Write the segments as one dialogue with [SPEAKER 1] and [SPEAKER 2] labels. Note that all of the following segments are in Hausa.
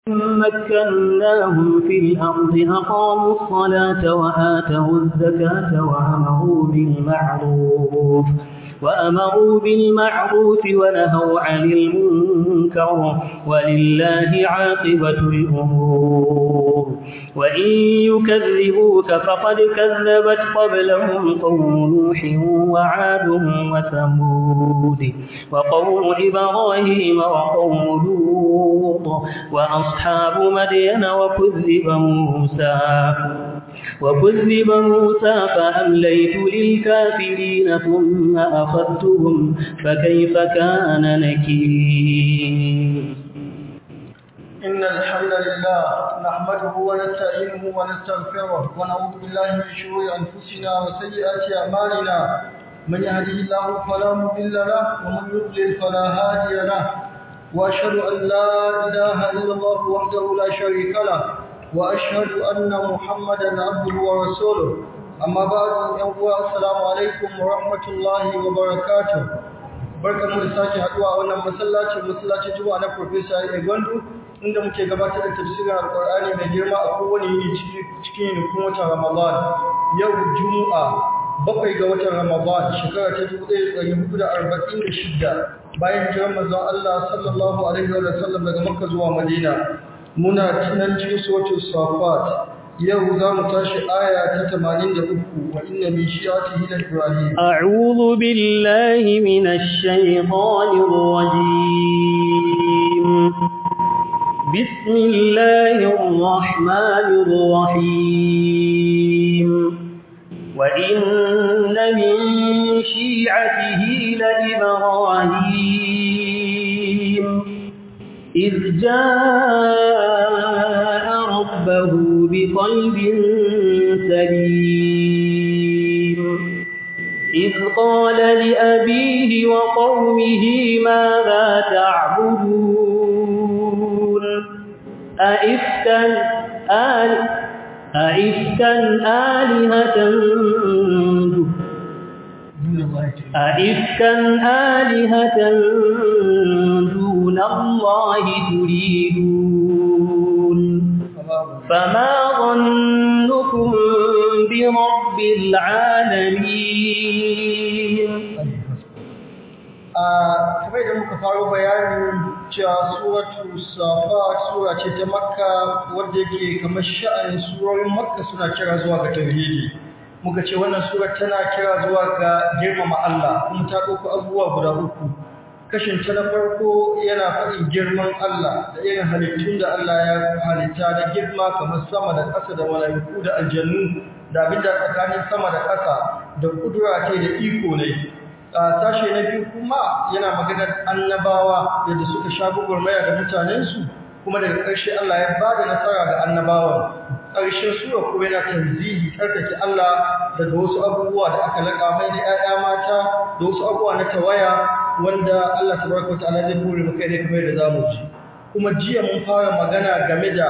[SPEAKER 1] مكناهم في الأرض أقاموا الصلاة وآتوا الزكاة وأمروا بالمعروف وأمروا بالمعروف ونهوا عن المنكر ولله عاقبة الأمور وإن يكذبوك فقد كذبت قبلهم قوم نوح وعاد وثمود وقوم إبراهيم وقوم لوط وأصحاب مدين وكذب موسى وكذب موسى فأمليت للكافرين ثم أخذتهم فكيف كان نكير
[SPEAKER 2] إن الحمد لله نحمده ونستعينه ونستغفره ونعوذ بالله من شرور أنفسنا وسيئات أعمالنا من يهده الله فلا مضل له ومن يضلل فلا هادي له وأشهد أن لا إله إلا الله وحده لا شريك له وأشهد أن محمدا عبده ورسوله أما بعد يوم السلام عليكم ورحمة الله وبركاته barkan mu da sake haduwa a wannan masallacin masallacin juma'a na Professor Ayi Gwandu inda muke gabatar da tafsirin Alƙur'ani mai girma a kowane yini cikin yinikun watan Ramadan yau Juma'a bakwai ga watan Ramadan shekara ta 1446 bayan jiran manzon Allah sallallahu alaihi wa sallam daga Makka zuwa Madina muna tunan cikin suratul Safat yau za mu tashi aya ta 83 wa inna min shi'atihi la Ibrahim
[SPEAKER 1] a'udhu billahi minash shaitanir rajim bismillahir rahmanir rahim wa inna min shi'atihi la Ibrahim إذ جاء ربه بقلب سليم إذ قال لأبيه وقومه ماذا تعبدون أئفكا آل أئفكا آلهة أئفكا آلهة دون الله تريدون فما ظنكم برب العالمين
[SPEAKER 2] kamar da muka faro bayanin cewa suratu safat sura ce ta makka wadda yake kamar sha'anin surorin makka suna kira zuwa ga tauhidi muka ce wannan sura tana kira zuwa ga girmama Allah kuma ta ɗauko abubuwa guda uku kashin ta na farko yana faɗin girman Allah da irin halittun da Allah ya halitta da girma kamar sama da ƙasa da mala'iku da aljannu da abinda tsakanin sama da ƙasa da kudura ce da iko ne sashe na biyu kuma yana maganar annabawa yadda suka sha gugurmaya da mutanensu kuma daga ƙarshe Allah ya ba da nasara ga annabawan ƙarshen sura kuma yana tanzihi tsarkake Allah daga wasu abubuwa da aka laƙa mai da ‘ya'ya mata da wasu abubuwa na tawaya wanda Allah tabaraka wa ta'ala zai bure maka ne kamar da zamu ji kuma jiya mun fara magana game da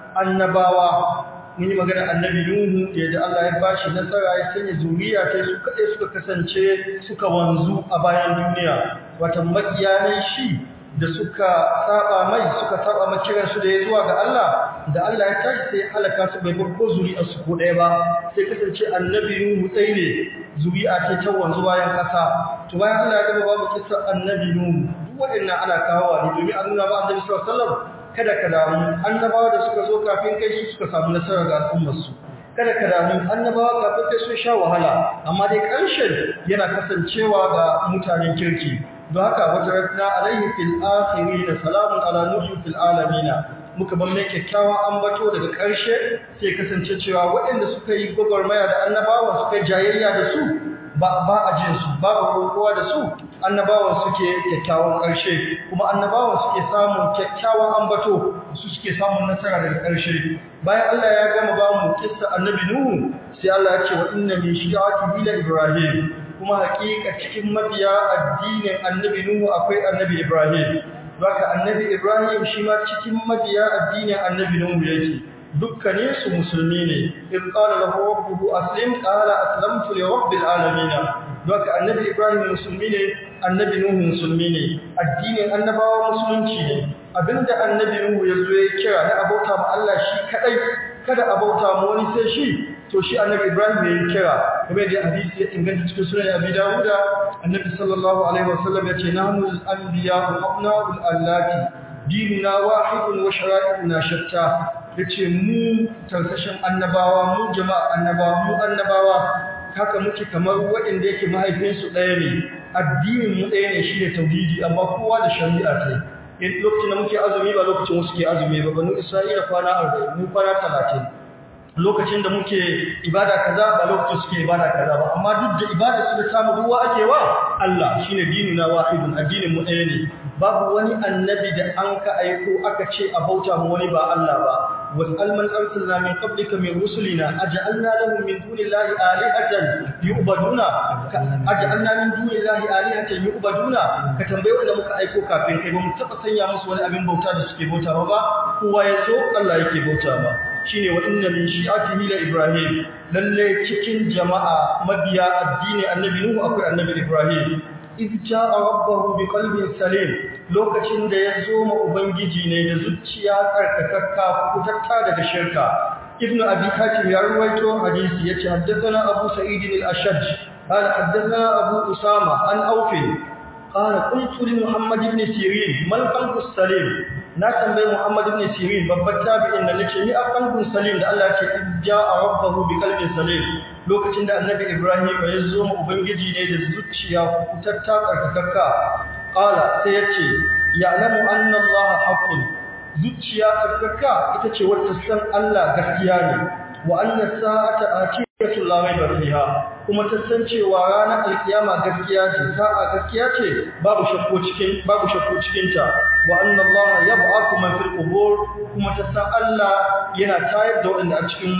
[SPEAKER 2] annabawa mun yi magana annabi Nuhu da Allah ya bashi nasara ya sanya zuriya ta su kaɗai suka kasance suka wanzu a bayan duniya wata makiyanin shi da suka saba mai suka saba mai kiran su da ya zuwa ga Allah da Allah ya tashi sai ya halaka su bai bar ko zuri'a su ko ɗaya ba sai kasance annabi Nuhu tsaye ne zuri'a ce ta wanzu bayan ƙasa to bayan Allah ya gaba babu kissa annabi Nuhu duk waɗannan ana kawowa ne domin a nuna ba annabi sallallahu alaihi wasallam kada ka damu annabawa da suka zo kafin kai su suka samu nasara ga al'ummar su kada ka damu annabawa kafin kai sun sha wahala amma dai ƙarshen yana kasancewa ga mutanen kirki don haka wata rakna alaihi fil akhirin salamun ala nuhi fil alamin muka ban mai kyakkyawan ambato daga ƙarshe sai kasance cewa waɗanda suka yi gwagwarmaya da annabawa suka yi jayayya da su ba ba a jin su babu kowa da su annabawan suke kyakkyawan ƙarshe kuma annabawan suke samun kyakkyawan ambato su suke samun nasara daga ƙarshe bayan Allah ya gama ba mu kissa annabi Nuhu sai Allah ya ce wa inna min shi'ati ila Ibrahim kuma hakika cikin mabiya addinin annabi Nuhu akwai annabi Ibrahim baka annabi Ibrahim shi ma cikin mabiya addinin annabi Nuhu yake dukkanin su musulmi ne in qala lahu rabbuhu aslim qala aslamtu li rabbil alamin baka annabi Ibrahim musulmi ne annabi Nuhu musulmi ne addinin annabawa musulunci ne abinda annabi Nuhu ya zo ya kira na abauta ma Allah shi kadai kada abauta ma wani sai shi to shi annabi Ibrahim ya kira kuma da hadisi ya inganta cikin sunan Abi Dawud annabi sallallahu alaihi wasallam ya ce nahnu al-anbiya wa abna'ul allati dinuna wahidun wa shara'i'una shatta yace mu tarsashin annabawa mu jama'a annabawa mu annabawa haka muke kamar waɗanda yake mahaifinsu ɗaya ne addinin mu ɗaya ne shi ne tauhidi amma kowa da shari'a ta yi lokacin da muke azumi ba lokacin wasu ke azumi ba banu isra'ila kwana arba'in mu kwana talatin lokacin da muke ibada kaza ba lokacin suke ibada kaza ba amma duk da ibada su da samu ruwa ake wa Allah shine dinuna wahidun addinin mu ɗaya ne babu wani annabi da an ka aiko aka ce a bauta mu wani ba Allah ba wasal man arsalna min qablika min rusulina aj'alna lahum min dunillahi alihatan yu'baduna aj'alna min dunillahi alihatan yu'baduna ka tambaye wanda muka aiko kafin kai ba mu taba sanya musu wani abin bauta da suke bauta ba kowa yazo Allah yake bauta ba shine wa inna min shi'atihi la ibrahim lalle cikin jama'a mabiya addini annabi nuhu akwai annabi ibrahim idh ja'a rabbahu biqalbin salim lokacin da ya zo ma ubangiji ne da zuciya tsarkakakka kutatta daga shirka ibn abi hatim ya ruwaito hadisi yace haddathana abu sa'id al-ashaj qala haddathana abu usama an awfi qala qultu li muhammad ibn sirin mal qalbu salim na tambayi muhammad ibn sirin babbar tabi'in da nace ni a qalbun salim da Allah ya ce ja'a rabbahu biqalbin salim lokacin da annabi Ibrahim ya zo mu ubangiji ne da zuciya kutatta tsarkakakka qala sai yace ya'lamu anna Allah haqqun zuciya tsarkaka ita ce wacce san Allah gaskiya ne wa anna sa'ata atiyatu la rayba fiha kuma ta san cewa ranar alkiyama gaskiya ce sa'a gaskiya ce babu shakku cikin babu shakku cikin ta wa anna Allah yab'athu man fil qubur kuma ta san Allah yana tayar da waɗanda a cikin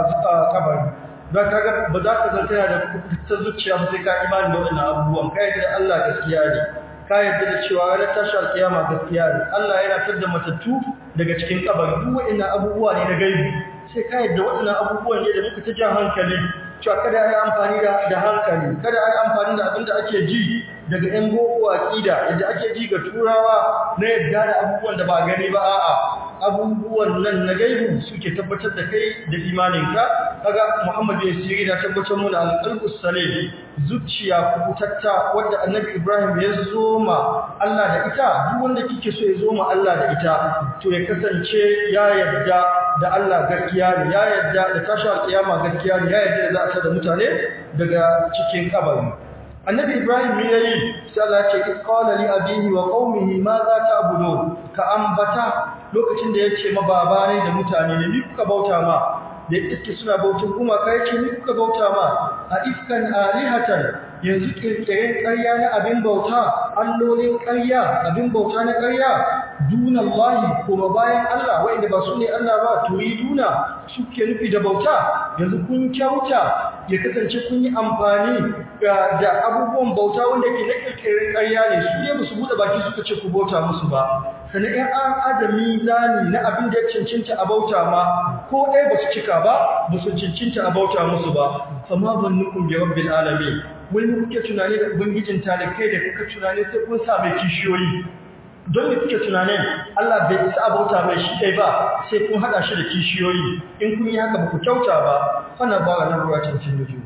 [SPEAKER 2] kabari don kaga ba za ka zanta da ta zuciya ba sai ka imani da wannan abubuwan ka yadda Allah gaskiya ne ka yadda da cewa ranar tashi alkiyama gaskiya ne Allah yana fitar da matattu daga cikin kabari duk waɗannan abubuwa ne na gaibi sai ka yadda waɗannan abubuwan ne da muka ta jan hankali cewa kada a yi amfani da hankali kada a yi amfani da abin da ake ji daga ‘yan boko aƙida yadda ake ji ga turawa na yadda da abubuwan da ba gani ba a'a abubuwan nan na gaibu suke tabbatar da kai da imaninka kaga Muhammad bin Sirri da tabbatar mu da al-qalbus salim zuciya kubutatta wanda Annabi Ibrahim ya zoma Allah da ita duk wanda kike so ya zoma Allah da ita to ya kasance ya yarda da Allah gaskiya ne ya yarda da tashi alƙiyama gaskiya ne ya yarda da za a tada mutane daga cikin kabari annabi ibrahim ya yi sai Allah ce qala li abihi wa qaumihi ma za ta'budun ka ambata lokacin da yace ma baba ne da mutane ne ni kuka bauta ma da yake suna bautar kuma kai ce ni kuka bauta ma a iskan alihatan yanzu kirkiren ƙarya na abin bauta allolin ƙarya abin bauta na ƙarya dunallahi kuma bayan Allah wanda ba su ne Allah ba turiduna suke nufi da bauta yanzu kun kyauta ya kasance kun yi amfani da abubuwan bauta wanda ke na kirkirin ƙarya ne su ne musu buɗe baki suka ce ku bauta musu ba sannan ‘yan an adami zani na abin da ya cincinta a bauta ma ko ɗaya ba su cika ba ba su cincinta a bauta musu ba fama ban nukun bi rabbil alamin wani kuke tunani da ubangijin talikai da kuka tunani sai kun sa mai kishiyoyi don da kuke tunanin Allah bai isa a bauta mai shi ɗaya ba sai kun haɗa shi da kishiyoyi in kun yi haka ba ku kyauta ba fana ba na ruwa cancin nuju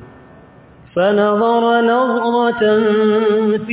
[SPEAKER 1] فنظر نظرة في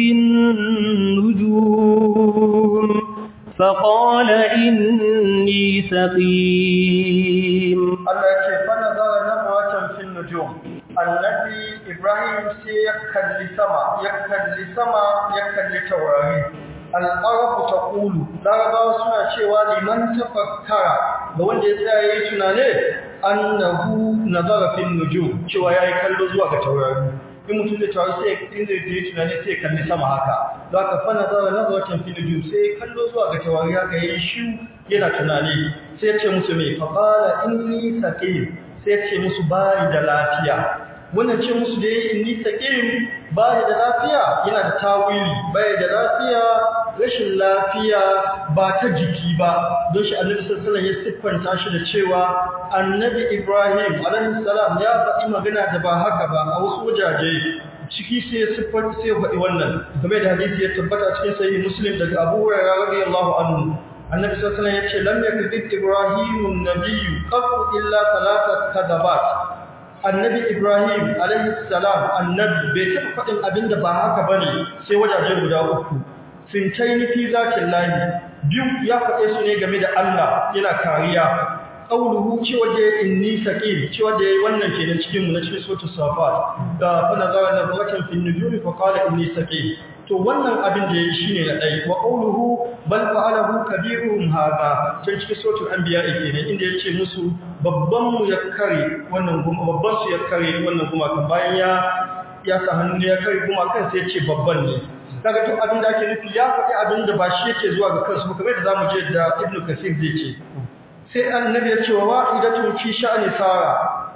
[SPEAKER 1] النجوم فقال إني سقيم
[SPEAKER 2] Allah ce فنظر نظرة في النجوم annabi Ibrahim sai ya kalli sama ya kalli sama ya kalli taurari al'arafu ta ƙulu larabawa suna cewa liman tafakkara ga wanda ya tsaya ya yi tunane annahu nazara fin nujum cewa ya yi kallo zuwa ga taurari in mutum da taurari sai in zai yi tunane sai ya kalli sama haka za ka fa nazara nazaratan fin nujum sai ya kallo zuwa ga taurari haka ya yi shi yana tunani sai ya ce musu mai faqala inni saqim sai ya ce musu bari da lafiya wannan ce musu da yayi inni saqim bari da lafiya yana da tawili bai da lafiya rashin lafiya ba ta jiki ba don shi annabi sallallahu alaihi wasallam ya siffanta shi da cewa annabi Ibrahim alaihi salam ya faɗi magana da ba haka ba a wasu wajaje ciki sai ya siffanta sai ya faɗi wannan game da hadisi ya tabbata cikin sahih muslim daga Abu Hurairah radiyallahu anhu annabi sallallahu alaihi wasallam yace lam yakzib ibrahimun nabiyyu qattu illa thalathat kadabat annabi ibrahim alaihi salam annabi bai taɓa faɗin abinda ba haka bane sai wajaje guda uku fintaini fi zatin lahi biyu ya faɗe su ne game da Allah yana kariya qawluhu cewa da inni saqim cewa da yayi wannan kenan cikin mu na cikin suratul safat da fa nazara na watan fi nujumi fa qala inni saqim to wannan abin da yayi shine na dai wa qawluhu bal fa'alahu kabiruhum hadha sai cikin suratul anbiya kenan inda yace musu babban mu ya kare wannan guma babban su ya kare wannan guma kan bayan ya ya sa hannu ya kare guma kan sai yace babban ne kaga duk abin da ake nufi ya faɗi abin da ba shi yake zuwa ga kansu kamar da zamu je da ibnu kasir zai ce sai annabi ya ce wa wa'idatu fi sha'ani sara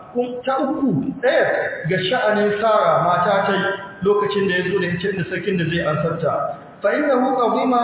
[SPEAKER 2] ta uku ɗaya ga sha'anin sara mata ta lokacin da ya zo da ita da sarkin da zai ansarta fa innahu qadima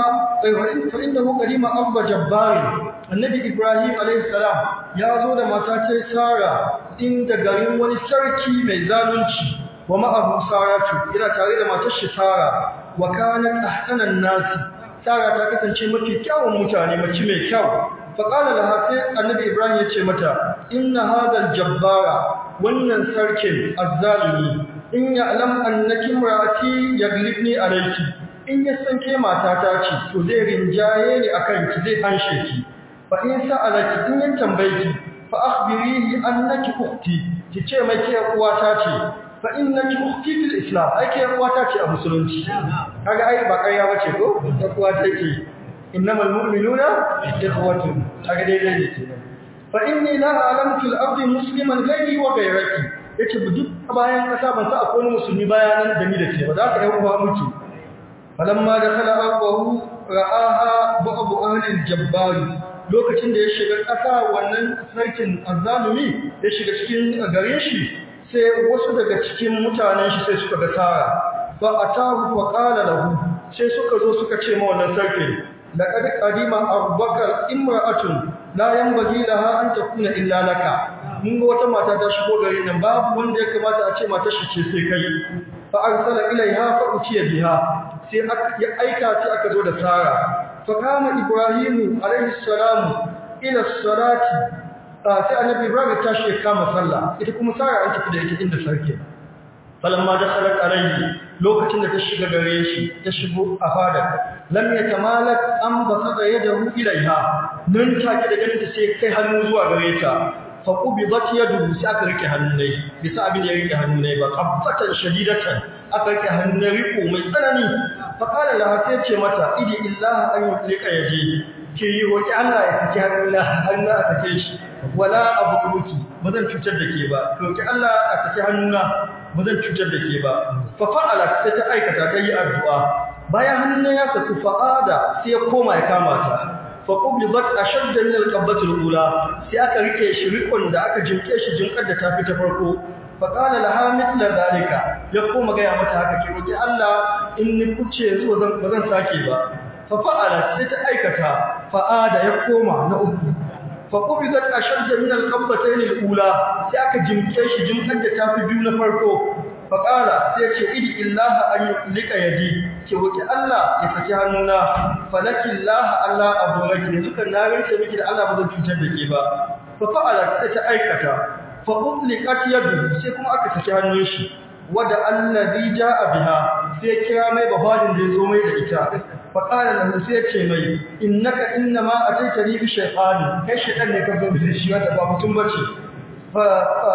[SPEAKER 2] fa innahu qadima abba jabbari annabi ibrahim alayhi salam ya zo da mata ta sara inda garin wani sarki mai zalunci wa ma'ahu saratu yana tare da matar shi sara wa kanat ahsanan nasi sara ta kasance mafi kyawun mutane mace mai kyau faƙala da hafi annabi ibrahim ya ce mata inna hadal jabbara wannan sarkin azzalimi in ya alam annaki murati yaglibni alayki in ya san ke matata ce to zai rinjaye ni akan ki zai hanshe ki fa in sa'alaki in ya tambaye ki fa akhbirihi annaki ukhti ki ce mai ke uwata ce fa innaki ukhti fil islam ai ke uwata ce a musulunci kaga ai ba ƙarya bace ko ta uwa take innamal mu'minuna ikhwatun kaga daidai ne kenan fa inni la a'lamu fil ardi musliman ghayri wa ghayraki yace duk bayan kasa ban sa akwai musulmi bayanan da ni da ke ba za ka yi uwa muke falamma dakhala aqwahu ra'aha ba'd ahli al-jabbari lokacin da ya shiga kasa wannan sarkin azzalumi ya shiga cikin garin shi sai wasu daga cikin mutanen shi sai suka ga tara fa atahu fa qala lahu sai suka zo suka ce ma wannan sarkin laqad qadima abubakar imra'atun la yanbaghi laha an takuna illa laka mun ga wata mata ta shigo garin nan babu wanda ya kamata a ce matar shi ce sai kai fa arsala ilaiha fa utiya biha sai ya aika ta aka zo da Sara fa kama Ibrahimu alaihi salam ila salati sai annabi Ibrahim ta shi kama sallah ita kuma Sara an tafi da ita inda sarki falamma dakhalat alayhi lokacin da ta shiga gare shi ta shigo a fada lam yatamalak an basada yadahu ilaiha nan take da ganin ta sai kai hannu zuwa gare ta fa qubidat yadu sai aka rike hannunai bisa abin da ya rike hannunai ba qabbatan shadidatan aka rike hannun riko mai tsanani fa qala la sai ce mata idi illaha an yutlika yaji ki yi roki Allah ya saki hannuna hannu a sake shi wala abuki bazan cutar da ke ba roki Allah a saki hannuna bazan cutar da ke ba fa fa'ala sai ta aikata ta yi addu'a bayan hannun ya saku fa'ada sai ya koma ya kama ta fa qubidat ashadda min al-qabbati al-ula sai aka rike shi rikon da aka jinke shi jinkar da ta fi ta farko fa qala laha mithla zalika ya koma ga ya mata haka ki roki Allah in ni kuce zuwa zan bazan sake ba fa fa'ala sai ta aikata fa'ada ya koma na uku fa qubidat ashadda min al-qabbatayn al-ula sai aka jinke shi jinkar da ta fi biyu na farko faƙala sai ce idi illaha an yi lika yaji ke wuki Allah ya saki hannuna falaki illaha Allah abu raki ne suka na rinse miki da Allah ba zan cutar da ke ba fa fa'ala sai ta aikata fa utliqat yadu sai kuma aka saki hannun shi wada allazi jaa biha sai kira mai bafadin da yazo mai da ita fa qala lahu sai ce mai innaka innama ataitani bi shaytani kai shaytan ne ka zo da shi wata ba mutum bace fa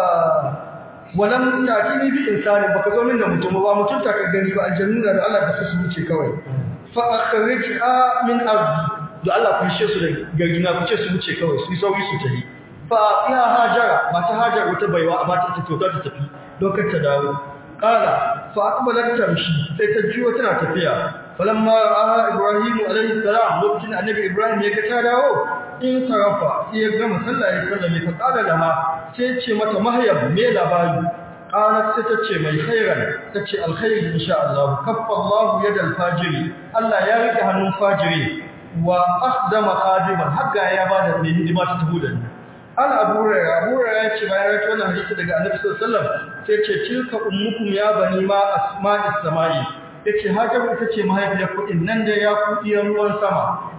[SPEAKER 2] walam ta'tini bi insani baka zo min da mutum ba mutum ta ka gani ba aljannu da Allah ka su wuce kawai fa akhrijha min ardi da Allah ku shi su da gargina ku ce su wuce kawai su sauri su tafi fa ya hajara mata hajara wata baiwa a mata ta kyauta ta tafi dokar ta dawo qala fa aqbalat tamshi sai ta jiyo tana tafiya falamma ra'a ibrahim alayhi salam lokacin annabi ibrahim ya ga ta dawo in sarafa sai ya gama sallah ya sallame fa qala laha sai ce mata mahyab me labari qalat sai ta ce mai khairan ta ce alkhairi insha Allah kaffa Allah yadal fajiri Allah ya rike hannun fajiri wa akhdama khadiman hagga ya bada mai hidima ta tabu da ni an abu hurairah abu hurairah ya ce bayan rawaito wannan hadisi daga annabi sallallahu alaihi wasallam sai ce tilka ummukum ya bani ma asma'is samai yace hajaru ita ce mahaifiyar ku nan da ya ku iyan ruwan sama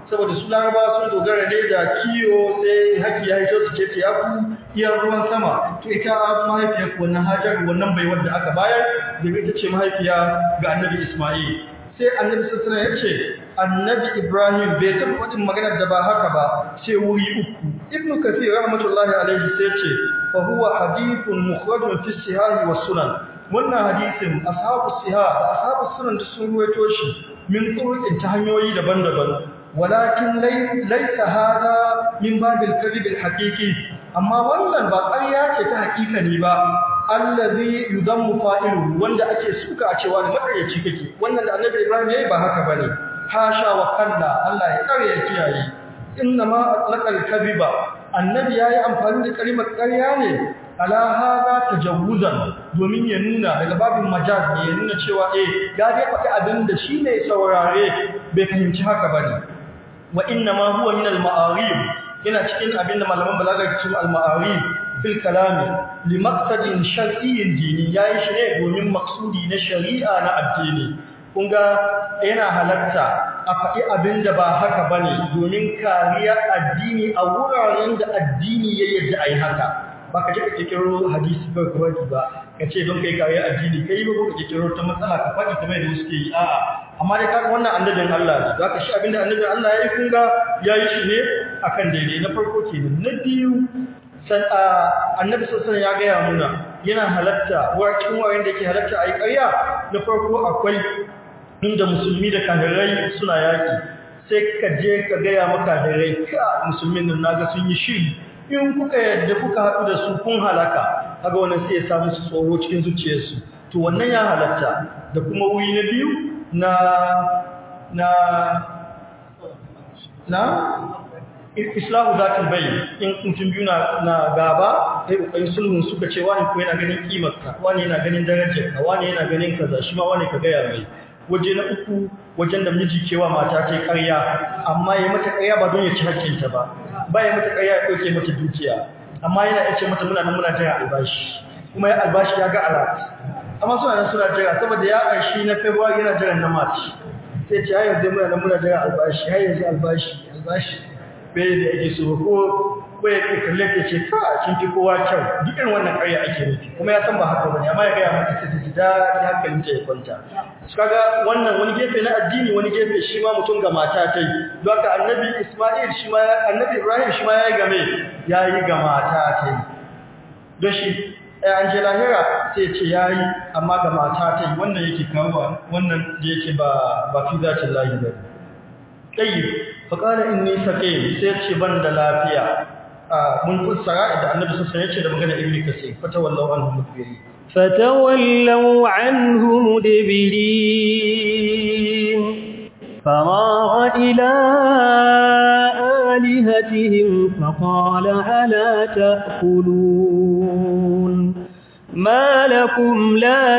[SPEAKER 2] saboda su laraba sun dogara ne da kiyo sai haki ya hito su ce ta yaku iya ruwan sama to ita mahaifiyar wannan hajar wannan bai wanda aka bayar da ita ce mahaifiya ga annabi isma'il sai annabi sassana ya ce annabi ibrahim bai taɓa faɗin maganar da ba haka ba sai wuri uku ibnu kafir rahmatullahi alaihi sai ce fa huwa hadithun mukhrajun fi sihahi was sunan wannan hadisin ashabu siha da ashabu sunan da sun ruwaito shi min turuqin ta hanyoyi daban-daban walakin laysa hada min babil kadhib al haqiqi amma wannan ba ƙarya ce ta haƙiƙani ba allazi yudammu fa'iluhu wanda ake suka a cewa makaryaci kake wannan da annabi ibrahim yayi ba haka bane hasha wa kalla Allah ya kare ya kiyaye inna ma atlaqal kadhiba annabi yayi amfani da kalimar ƙarya ne ala hada tajawuzan domin ya nuna daga babin majaz ne ya nuna cewa eh ya dai faɗi abin da shi ne saurare bai fahimci haka bane wa inna ma huwa min al ma'arib yana cikin abin da malaman balaga ke cewa al ma'arib fil kalami li maqsadin shar'iyyin dini yayi shi ne domin maksudi na shari'a na addini kun ga yana halatta a faɗi abin da ba haka bane domin kariya addini a wuraren da addini ya yadda ai haka ba ka je ka kikiro hadisi ba ka baki ba ka ce don kai kariya addini kai ba ko ka kikiro ta matsala ka faɗi kamar da suke yi a'a amma dai kaga wannan annabin Allah ne zaka shi abinda annabin Allah yayi kun ga yayi shi ne akan daidai na farko kenan na biyu san annabi sallallahu ya gaya muna yana halatta wa cikin wayan da yake halatta ayi ƙarya na farko akwai inda musulmi da kafirai suna yaki sai ka je ka gaya maka kafirai ka musulmin nan naga sun yi shiri in kuka yadda kuka haɗu da su kun halaka kaga wannan sai ya samu su tsoro cikin zuciyarsu to wannan ya halatta da kuma wuri na biyu na na na islahu zatul bayyin in mutum biyu na gaba sai kokarin sulhun suka ce wani ko yana ganin kimarka wani yana ganin darajarka wani yana ganin kaza shi ma wani ka gaya mai waje na uku wajen da miji kewa mata ta ƙarya amma ya mata ƙarya ba don ya ci hakkinta ba ba ya mata ƙarya ya ɗauke mata dukiya amma yana ya ce mata muna nan muna jira albashi kuma ya albashi ya ga alat amma suna nan suna jira saboda ya ƙarshi na february yana jiran na march sai ce har yanzu muna nan muna jira albashi har yanzu albashi albashi bai da yake so ko ko ya ke kalle ta ce ka kin fi kowa kyau duk irin wannan ƙarya ake nufi kuma ya san ba haka bane amma ya ga mata sai ta ji daɗi hankalin ta ya kwanta su kaga wannan wani gefe na addini wani gefe shi ma mutum ga mata ta yi don haka annabi isma'il shi ma annabi ibrahim shi ma ya yi game ya yi ga mata ta yi don shi an je lahira sai ce ya yi amma ga mata ta yi wannan yake kawo wannan da yake ba ba fi zacin lahi ba ɗayi faƙala in nisa ƙayi sai ce ban da lafiya mun fassara da annabi sassan ya ce da magana ibn kasir fata wallahu anhu mudbiri
[SPEAKER 1] فتولوا عنه مدبرين فراغ إلى آلهتهم فقال ألا تأكلون ما لكم لا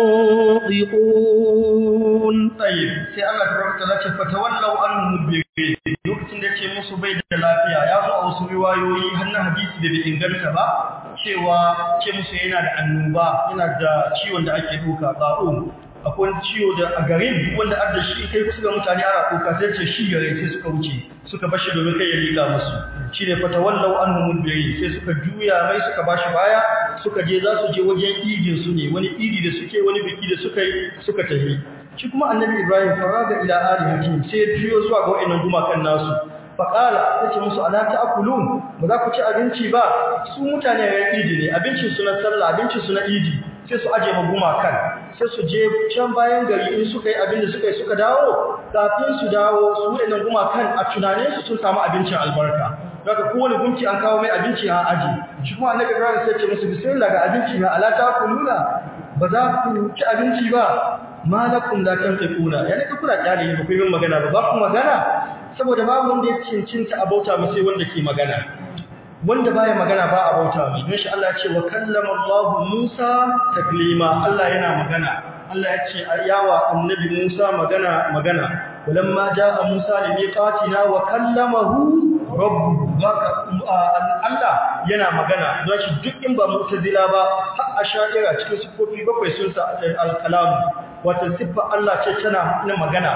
[SPEAKER 1] تنطقون
[SPEAKER 2] طيب sai Allah tabaraka ta'ala ce fatawallau anhu mudbirin lokacin da ce musu bai da lafiya ya zo a wasu riwayoyi har na hadisi da bai inganta ba cewa ce musu yana da annoba yana da ciwon da ake duka ba'u akwai ciwo da a garin wanda adda shi kai kusa ga mutane ana kuka sai ce shi gare sai suka wuce suka bashi domin kai ya liƙa musu shi ne fatawallau anhu mudbirin sai suka juya mai suka bashi baya suka je za su je wajen idin su ne wani idi da suke wani biki da suka yi suka tafi shi kuma annabi ibrahim faraga ila alihatihim sai ya juyo zuwa ga wa'annan gumakan nasu faqala yace musu ala ta'kulun ba za ku ci abinci ba su mutane ya idi ne abincin su na sallah abincin su na idi sai su aje ma gumakan sai su je can bayan gari in suka yi abin da suka yi suka dawo kafin su dawo su wa'annan gumakan a tunanin su sun samu abincin albarka daga kowane gunki an kawo mai abinci a aji shi kuma annabi ibrahim sai ce musu bismillah ga abinci na ala ta'kuluna ba za ku ci abinci ba malakum la tanfiquna yana ka kuna kyale ne ba ku yi magana ba ba ku magana saboda babu wanda ya cincinta a bauta ba sai wanda ke magana wanda baya magana ba a bauta mai don shi Allah ya ce wa kallama Allah Musa taklima Allah yana magana Allah ya ce yawa annabi Musa magana magana walamma jaa Musa limiqatina wa kallamahu rabbuhu Allah yana magana don shi duk in ba mu'tazila ba har asha'ira cikin sifofi bakwai sun sa al-kalam wata siffa Allah ce tana na magana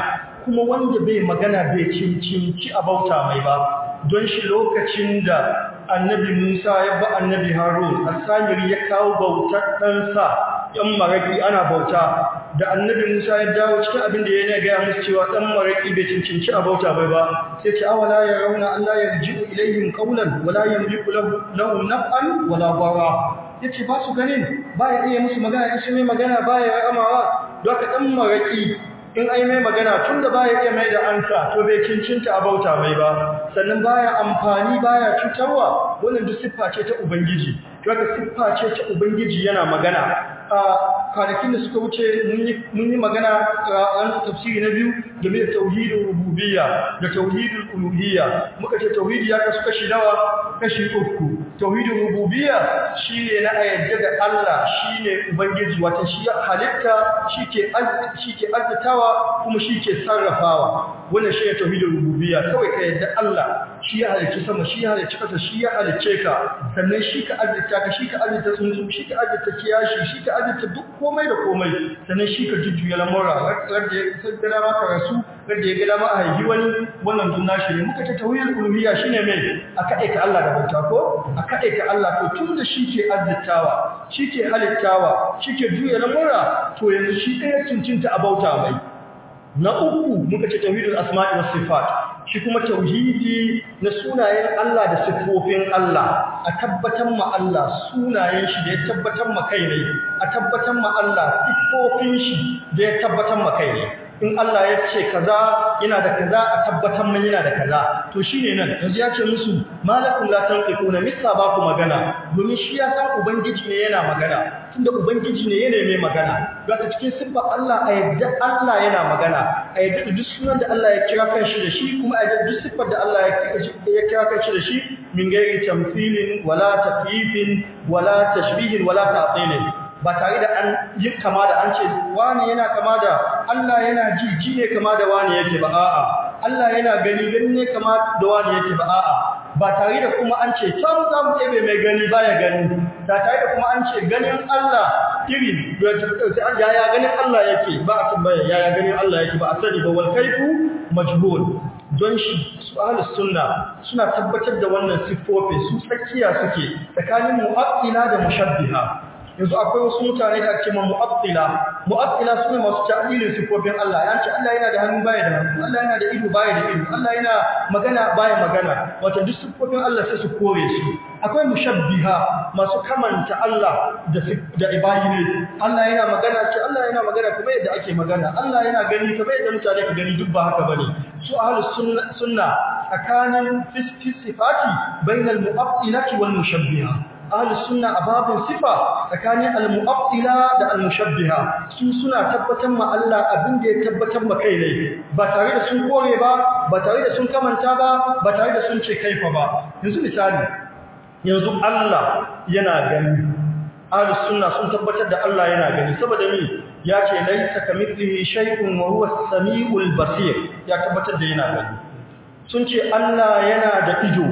[SPEAKER 2] kuma wanda bai magana bai cincinci a bauta mai ba don shi lokacin da annabi Musa ya ba annabi Harun asamiri ya kawo bautar ɗansa ‘yan maraƙi ana bauta da annabi Musa ya dawo cikin abin da ya ne gaya musu cewa ɗan maraƙi bai cincinci a bauta bai ba sai ce awala ya rauna Allah ya ji ilayhim qawlan wala yamliku lahu naf'an wala dara yace ba su ganin ba ya iya musu magana in shi mai magana ba ya amawa don ka ɗan maraƙi in ai mai magana tun da baya iya mai da ansa to bai cincinta a bauta mai ba sannan baya amfani baya cutarwa wannan duk siffa ce ta ubangiji daga siffa ce ta ubangiji yana magana a kwanakin da suka wuce mun yi magana a tafsiri na biyu game da tauhidin rububiyya da tauhidin uluhiyya muka ce tauhidi ya kasu kashi nawa kashi uku tauhidin rububiyya shine na ayyada da Allah shine ubangiji wata shi halitta shi ke shi ke azzatawa kuma shi ke sarrafawa wannan shi ne tauhidin rububiyya kawai ka yadda Allah shi ya halicci sama shi ya halicci ƙasa shi ya halicce ka sannan shi ka azzata ka shi ka azzata tsuntsu shi ka azzata kiyashi shi ka azzata duk komai da komai sannan shi ka jujjuya lamura wanda ya gada maka rasu wanda ya gada ma a haihi wani wannan dun nashi ne muka ce tauhidin rububiyya shine mai a kaɗaita Allah da bauta ko a kaɗaita Allah to tun da shi ke azzatawa shi ke halittawa shi ke juya lamura to yanzu shi ɗaya cincinta a bauta mai na uku muka ce tauhidul asma'i was sifat shi kuma tauhidi na sunayen Allah da siffofin Allah a tabbatar ma Allah sunayen shi da ya tabbatar ma kai ne a tabbatar ma Allah siffofin shi da ya tabbatar ma kai ne in Allah ya ce kaza yana da kaza a tabbatar man yana da kaza to shine nan yanzu ya ce musu malakum la tanqiquna misa ba ku magana domin shi ya san ubangiji ne yana magana tunda ubangiji ne yana mai magana daga cikin siffar Allah a yadda Allah yana magana a yadda duk sunan da Allah ya kira kanshi da shi kuma a yadda duk siffar da Allah ya kira kanshi da shi min gairi tamthilin wala takyifin wala tashbihin wala ta'tilin ba tare da an yi kama da an ce wani yana kama da Allah yana ji ji ne kama da wani yake ba a'a Allah yana gani gani ne kama da wani yake ba a'a ba tare da kuma an ce can za mu ɗebe mai gani baya gani da tare da kuma an ce ganin Allah iri yaya ganin Allah yake ba a tambaya yaya ganin Allah yake ba a sani ba wal kaifu majhul don shi su ahlus sunna suna tabbatar da wannan siffofi su tsakiya suke tsakanin mu'attila da mushabbiha yanzu akwai wasu mutane da ake ma mu'attila mu'attila sune masu ta'dilin sifofin Allah yanci Allah yana da hannu baya da hannu Allah yana da ido baya da ido Allah yana magana baya magana wato duk sifofin Allah sai su kore su akwai mushabbiha masu kamanta Allah da da ibayi ne Allah yana magana ce Allah yana magana kuma yadda ake magana Allah yana gani kamar yadda mutane ka gani duk ba haka bane su ahlus sunna sunna tsakanin fi sifati bainal mu'attilati wal mushabbiha ahlus sunna a babin sifa tsakanin al-mu'attila da al-mushabbiha su suna tabbatar ma Allah abin da ya tabbatar ma kai ne ba tare da sun kore ba ba tare da sun kamanta ba ba tare da sun ce kaifa ba yanzu misali yanzu Allah yana gani ahlus sunna sun tabbatar da Allah yana gani saboda ni ya ce laisa kamithlihi shay'un wa huwa as-sami'ul basir ya tabbatar da yana gani sun ce Allah yana da ido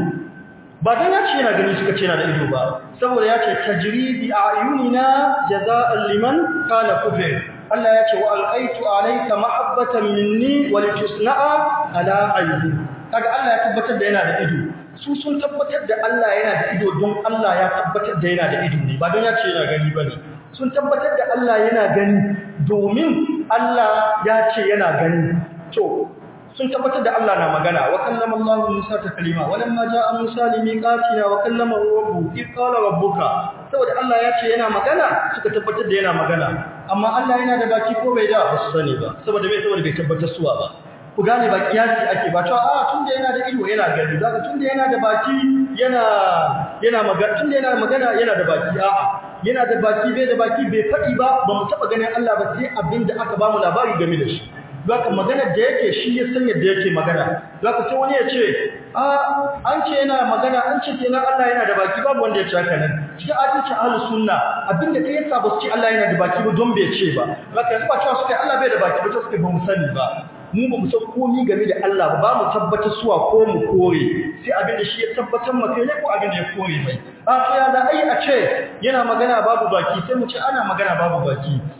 [SPEAKER 2] ba dan ya ce yana gani suka ce yana da ido ba saboda ya ce tajri bi ayunina jazaa'an liman kana kufir Allah ya ce wa alqaitu alayka mahabbatan minni wa litusna'a ala ayni kaga Allah ya tabbatar da yana da ido su sun tabbatar da Allah yana da ido don Allah ya tabbatar da yana da ido ne ba don ya ce yana gani bane sun tabbatar da Allah yana gani domin Allah ya ce yana gani to sun tabbatar da Allah na magana wa kallama Allah Musa ta kalima walamma jaa Musa limiqatina wa kallama rabbuhu id qala rabbuka saboda Allah ya ce yana magana suka tabbatar da yana magana amma Allah yana da baki ko bai da ba su sani ba saboda bai saboda bai tabbatar suwa ba ku gane ba kiyasi ake ba to a tunda yana da ido yana gani zaka tunda yana da baki yana yana magana tunda yana magana yana da baki a'a yana da baki bai da baki bai faɗi ba ba mu taɓa ganin Allah ba sai abinda aka ba mu labari game da shi zaka magana da yake shi ya san yadda yake magana zaka sai wani ya ce a an ce yana magana an ce kenan Allah yana da baki babu wanda ya ce haka nan cikin adalci ahlus sunna abinda kai yasa ba su ce Allah yana da baki ba don bai ce ba zaka yanzu ba cewa suka Allah bai da baki ba to suka ba mu sani ba mu ba mu san komai game da Allah ba ba mu tabbatar suwa ko mu kore sai abin da shi ya tabbatar maka ne ko abin da ya kore mai a to ya da ai a ce yana magana babu baki sai mu ce ana magana babu baki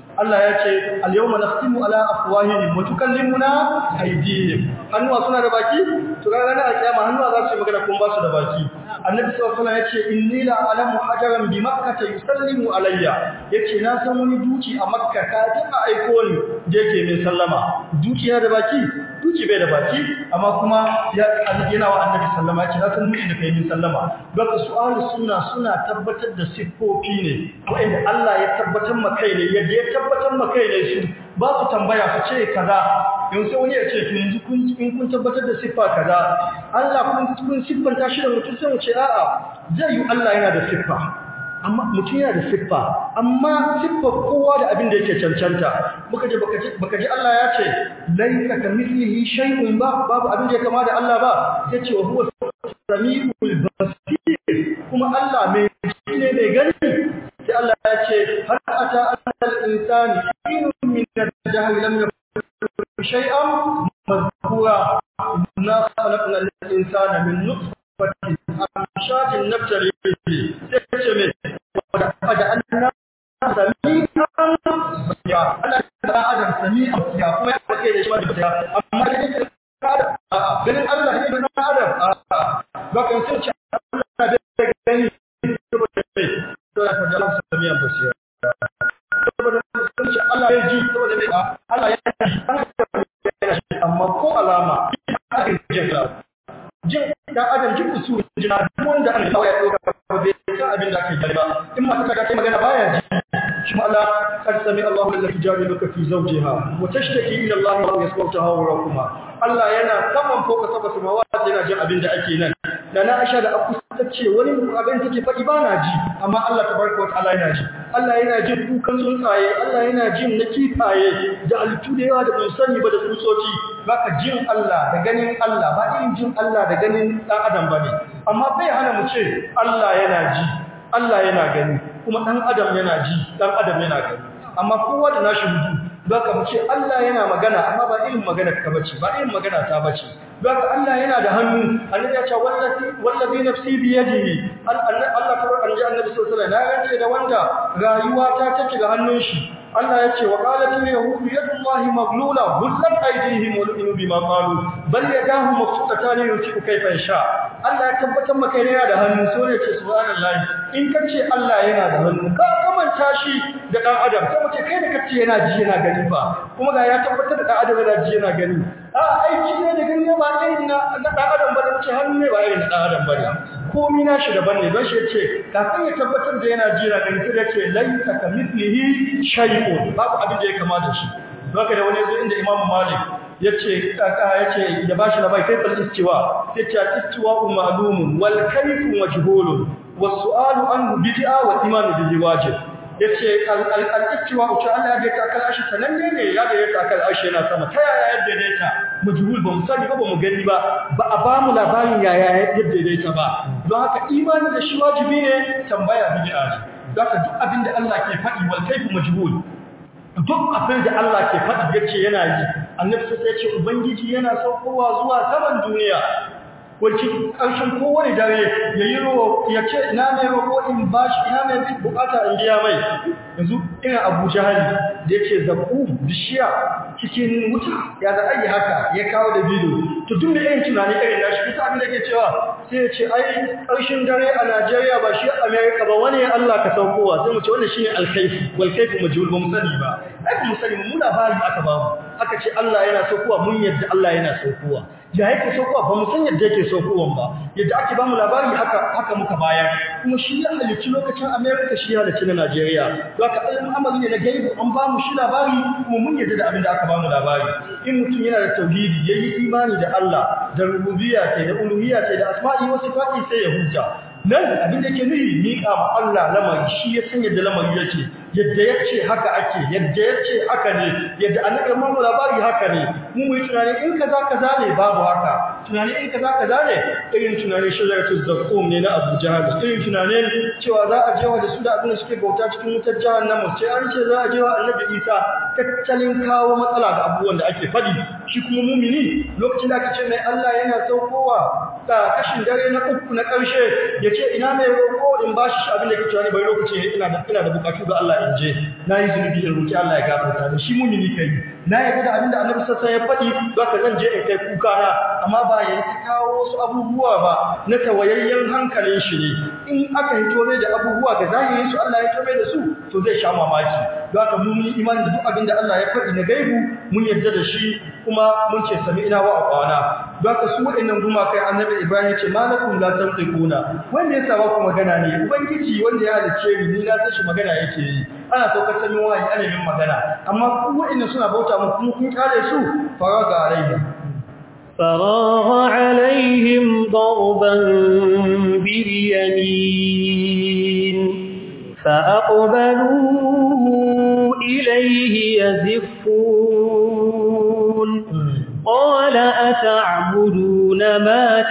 [SPEAKER 2] Allah ya ce al-yawma nakhtimu ala afwahihim wa tukallimuna aydihim hannuwa suna da baki to ga ranar alkiyama hannuwa za su yi magana kun ba su da baki annabi sallallahu alaihi wasallam yace inni la alamu hajaran bi makkah yusallimu alayya yace na san wani duki a makka ka ji a aiko ni da yake mai sallama duki yana da baki duki bai da baki amma kuma ya yana wa annabi sallama yace na san duki da kai min sallama don su ahlus sunna suna tabbatar da siffofi ne wanda Allah ya tabbatar maka ne yadda ya tabbatar maka ne su ba su tambaya su ce kaza yanzu wani ya ce to yanzu kun in kun tabbatar da siffa kaza Allah kun kun siffanta shi da mutum sai mu ce a'a zai yi Allah yana da siffa amma mutum yana da siffa amma siffar kowa da abin da yake cancanta muka je baka ji baka ji Allah ya ce laika kamithlihi shay'un ba babu abin da ya kama da Allah ba sai ce wa huwa samiul basir kuma Allah mai ji ne mai gani sai Allah ya ce har ata al-insani inun min al-jahl lam yakun شيئا مذكورا إنا خلقنا الإنسان من نطفة أمشاج نبتلي به سيتمي وجعلنا سميعا بصيرا أنا آدم سميعا بصيرا kuma ya kake da shi wani basiya amma da yake ganin Allah ne ganin Adam ba kan sai ce Allah da gani saboda mai to ya fada Allah sami'an basira saboda Allah ya ji saboda mai Allah ya ji amma ko alama aka jin jin dan adam jin usul jina wanda an ya dauka bai san abin da ake yi ba in ma ka kai magana baya ji shi ma Allah kad sami Allahu allati jadiluka fi zawjiha wa tashtaki ila Allah wa yasma'uha wa rakuma Allah yana saman foka saba samawati yana jin abin da ake nan da na Aisha da Abu ta ce wani abin take faɗi ba na ji amma Allah tabaraka wa ta'ala yana ji Allah yana jin kukan tsuntsaye Allah yana jin na kifaye da altu da yawa da ban sani ba da tsutsotsi baka jin Allah da ganin Allah ba irin jin Allah da ganin dan adam bane amma bai hana mu ce Allah yana ji Allah yana gani kuma dan adam yana ji dan adam yana gani amma kowa da nashi hudu baka mu ce Allah yana magana amma ba irin magana ka bace ba irin magana ta bace baka Allah yana da hannu annabi ya ce wallahi wallahi nafsi bi yadihi Allah ta annabi annabi sallallahu alaihi wasallam na rance da wanda rayuwa ta take ga hannun shi Allah ya ce wa qalat al-yahud yadullahi maglula hullat aydihim wa lu'inu bima qalu bal yadahu mabsutatan yunfiqu kayfa yasha Allah ya tabbatar maka yana da hannu so ne ce subhanallahi in kace Allah yana da hannu ka kamanta shi da dan adam sai mace kai da kace yana ji yana gani ba kuma ga ya tabbatar da dan adam yana ji yana gani a aiki ne da gani ba irin na dan adam ba da ce hannu ne ba irin na dan adam bane komi na shi daban ne don shi yace kafin ya tabbatar da yana ji yana gani sai ya ce laisa kamithlihi shay'un babu abin da ya kamata shi haka da wani zo inda Imam Malik yace kaka yace da bashi labai kai fal istiwa yace istiwa ma'lumun wal kayfu majhulun was su'alu anhu bid'a wa iman bihi wajib yace al-istiwa uce Allah ya ta kal ashi sananne ne ya da ta kal ashi yana sama ta yaya yadda dai ta majhul ba mu sani ba ba mu gani ba ba a ba mu labarin yaya yadda dai ta ba don haka imani da shi wajibi ne tambaya bid'a ne don haka duk abin da Allah ke faɗi wal kayfu majhul duk abin da Allah ke faɗi yace yana yi annabi sai ya ce ubangiji yana saukowa zuwa saman duniya wacce ƙarshen kowane dare ya yi roƙo ya ce ina mai roƙo in ba shi ina mai bukata in biya mai yanzu ina abu jahali da ya ce zaɓu bishiya cikin wuta ya za a yi haka ya kawo da bido to duk da irin tunani irin na shi kusa abin da ke cewa sai ya ce ai ƙarshen dare a najeriya ba shi amerika ba wani allah ka saukowa sai mu ce wannan shine alkaifu walkaifu majhul ba mu sani ba ai ba mu sani mu labari aka ba mu aka ce allah yana saukowa mun yadda allah yana saukowa ya yake saukowa ba mu san yadda yake saukowan ba yadda ake ba mu labari haka haka muka bayar kuma shi ya halicci lokacin America shi ya halicci na Najeriya to haka al'amari ne na gaibu an ba mu shi labari kuma mun yadda da abin da aka ba mu labari in mutum yana da tauhidi yayi imani da Allah da rububiyya ce da uluhiyya ce da asma'i wa sifati sai ya hujja nan abin da yake nufi miƙa ma Allah lamari shi ya san yadda lamari yake yadda yace haka ake yadda yace haka ne yadda annabi mu labari haka ne mu mu yi tunani in kaza kaza ne babu haka tunani in kaza kaza ne irin tunani shajaratu zaqqum ne na Abu Jahal irin tunanin cewa za a jewa da su da abin da suke bauta cikin wutar jahannama sai an ce za a jewa Annabi Isa tattalin kawo matsala ga abubuwan da ake fadi shi kuma mumini lokacin da aka ce mai Allah yana saukowa kashin dare na uku na ƙarshe ya ce ina mai roƙo in ba shi abin da ke cewa ne bai lokaci ina da ina da bukatu ga Allah in je na yi zunubi in roƙi Allah ya gafarta da shi mumini kai na yarda da abin da annabi sassa ya faɗi don ka zan je in kai kuka na amma ba ya ta kawo wasu abubuwa ba na tawayayyen hankalin shi ne in aka hito mai da abubuwa ga zahirin su Allah ya hito mai da su to zai sha mamaki don haka mun yi imani da duk abin da Allah ya faɗi na gaibu mun yarda da shi kuma mun ce sami ina wa aqwana don haka su waɗannan gumakai annabi Ibrahim ce malakum la tantiquna wanda ya saba ku magana ne ubangiji wanda ya halice ni ni na san shi magana yake yi ana saukar sanin wahayi ana yin magana amma ku waɗannan suna bauta mu kuma kun kare su faraga alaihi
[SPEAKER 1] فراغ عليهم ضربا باليمين فأقبلوا إليه يزفون قال أتعبدون ما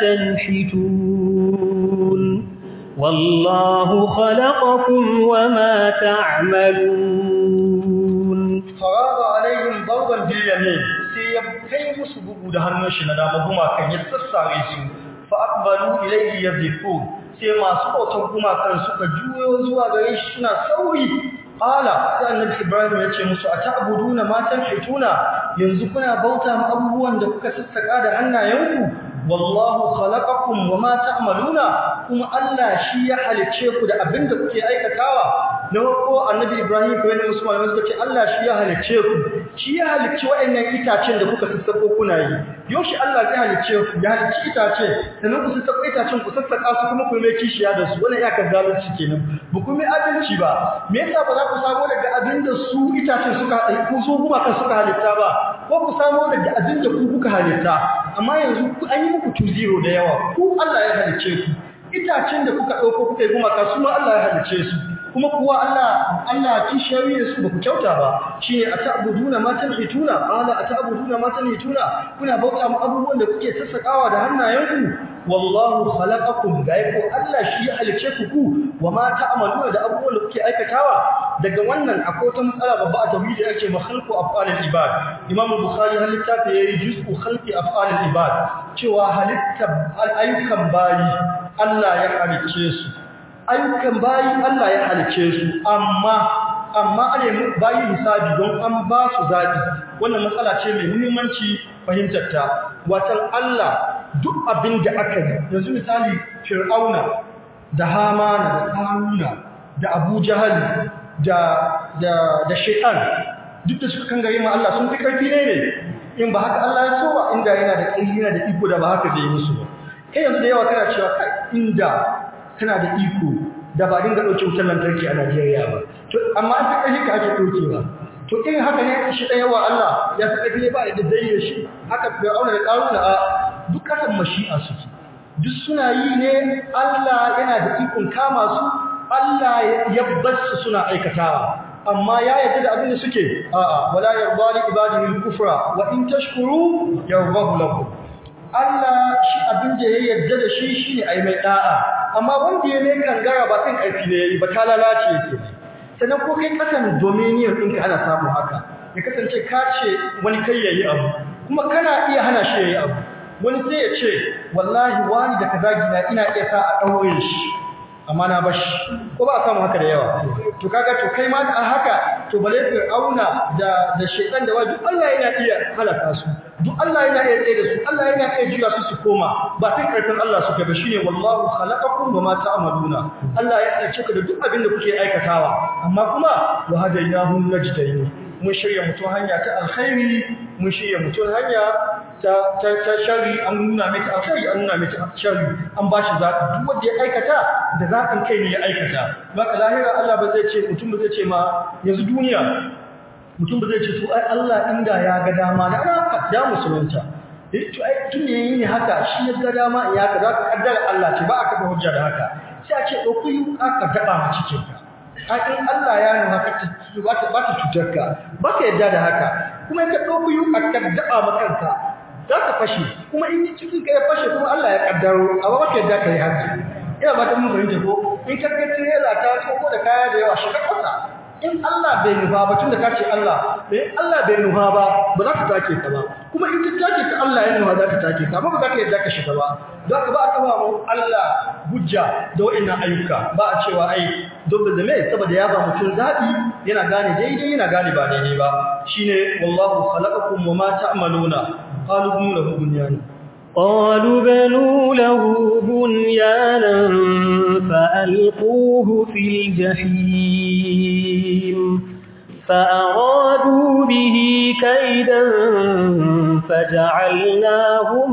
[SPEAKER 1] تنحتون والله خلقكم وما تعملون
[SPEAKER 2] فراغ عليهم ضربا باليمين sai ya kai musu bugu da hannun shi na dama gumakan ya sassare su fa aqbalu ilayhi yazifun sai masu bautan gumakan suka juyo zuwa gare shi suna sauri qala sai annabi ibrahim ya ce musu ata'buduna ma tanhituna yanzu kuna bauta ma abubuwan da kuka sassaka da hannayenku wallahu khalaqakum wama ta'maluna kuma Allah shi ya halice ku da abinda kuke aikatawa na farko annabi ibrahim ko ne musu malamai suka ce Allah shi ya halice ku shi ya halicci waɗannan itacen da kuka sassako kuna yi yoshi Allah zai halicce ku ya halicci itace sannan ku sassako itacen ku sassaka su kuma ku mai kishiya da su wannan iyakar zalunci kenan ba ku mai adalci ba me yasa ba za ku samu daga abin da su itacen suka ku su kuma kan suka halitta ba ko ku samu daga abin da ku kuka halitta amma yanzu ku an yi muku 2-0 da yawa ku Allah ya halicce ku itacen da kuka ɗauko kuka yi gumaka su ma Allah ya halicce su kuma kuwa Allah Allah ci shari'ar su ba ku kyauta ba shine ata'buduna ma tanhituna qala ata'buduna ma tanhituna kuna bauta mu abubuwan da kuke sassakawa da hannayenku wallahu khalaqakum gaiko Allah shi ya halice ku ku wa ma ta'maluna da abubuwan da kuke aikatawa daga wannan akwai wata matsala babba a tauhidi ake makhalqu af'alil ibad Imam Bukhari har littafi yayi juz'u khalqi af'alil ibad cewa halitta ayyukan bayi Allah ya halice su ayyukan bayi Allah ya halice su amma amma ane bayi hisabi don an ba su zaɓi wannan matsala ce mai muhimmanci fahimtar ta watan Allah duk abin da aka yi yanzu misali fir'auna da hamana da karuna da abu jahal da da da shaytan duk da suka kangare ma Allah sun fi karfi ne ne in ba haka Allah ya so ba inda yana da ƙarfi yana da iko da ba haka zai musu ba kai yanzu da yawa kana cewa kai inda kana da iko da ba dinga ɗauke wutar lantarki a Najeriya ba. To amma an fi ƙarfi ka ake ɗaukewa. To in haka ne shi ɗaya wa Allah ya fi ƙarfi ne ba da zai yi shi haka bai auna da ƙaruna a duk ƙasar mashi'a suke. Duk suna yi ne Allah yana da ikon kama su Allah ya bar su suna aikatawa. Amma ya yarda da abin da suke a'a wala yarda li ibadihi al-kufra wa in tashkuru yardahu lakum. Allah shi abin da ya yarda da shi shine ai mai da'a amma wanda ya ne kangara ba kan karfi ne yayi ba ta lalace yake sannan ko kai kasan dominion ɗinka ana samu haka ya kasance ka ce wani kai yayi abu kuma kana iya hana shi yayi abu wani sai ya ce wallahi wani da kaza gina ina iya sa a daure shi amma na bashi ko ba a samu haka da yawa to kaga to kai ma da haka to bale fir'auna da da shaytan da wajibi Allah yana iya halaka su duk Allah yana iya tsaye da su Allah yana iya juya su su koma ba sai karfin Allah suke ba shine wallahu khalaqakum wama ta'maluna Allah ya halice ku da duk abin da kuke aikatawa amma kuma wa hadainahu najdayn mun shirya mutum hanya ta alkhairi mun shirya mutum hanya ta ta ta shari an nuna mai ta alkhairi an nuna mai ta shari an ba shi zaɓi duk wanda ya aikata da zaɓin kai ne ya aikata baka lahira Allah ba zai ce mutum ba zai ce ma yanzu duniya mutum ba zai ce to ai Allah inda ya ga dama da ana ya musulunta eh to ai tun ne yayi haka shi ya ga dama ya ka za ka kaddara Allah ce ba aka ga hujja da haka sai a ce dauki yuka ka daba mu cikin ka in Allah ya nuna haka ba ta ba ta cutar ka ba ka yadda da haka kuma in ka dauki yuka ka daba ma kanka za ka fashe kuma in cikin ka ya fashe kuma Allah ya kaddaro amma ba ka yadda ka yi haka ina ba ta mun fahimta ko in ka ga trailer ta ko da kaya da yawa shiga kasa in Allah bai nufa ba tunda kace Allah eh Allah bai nuha ba ba za ka take ka ba kuma in ka take ka Allah ya nuha za ka take ka amma ba za ka yadda ka shiga ba za ka ba aka ba mu Allah hujja da wa'annan ayyuka ba a cewa ai dole da mai saboda ya ba mutum zabi yana gane daidai yana gane ba daidai ba shine wallahu khalaqakum wa ma ta'maluna qalu bunu lahu bunyana
[SPEAKER 1] قالوا بنوا له بنيانا فألقوه في الجحيم فأرادوا به كيدا فجعلناهم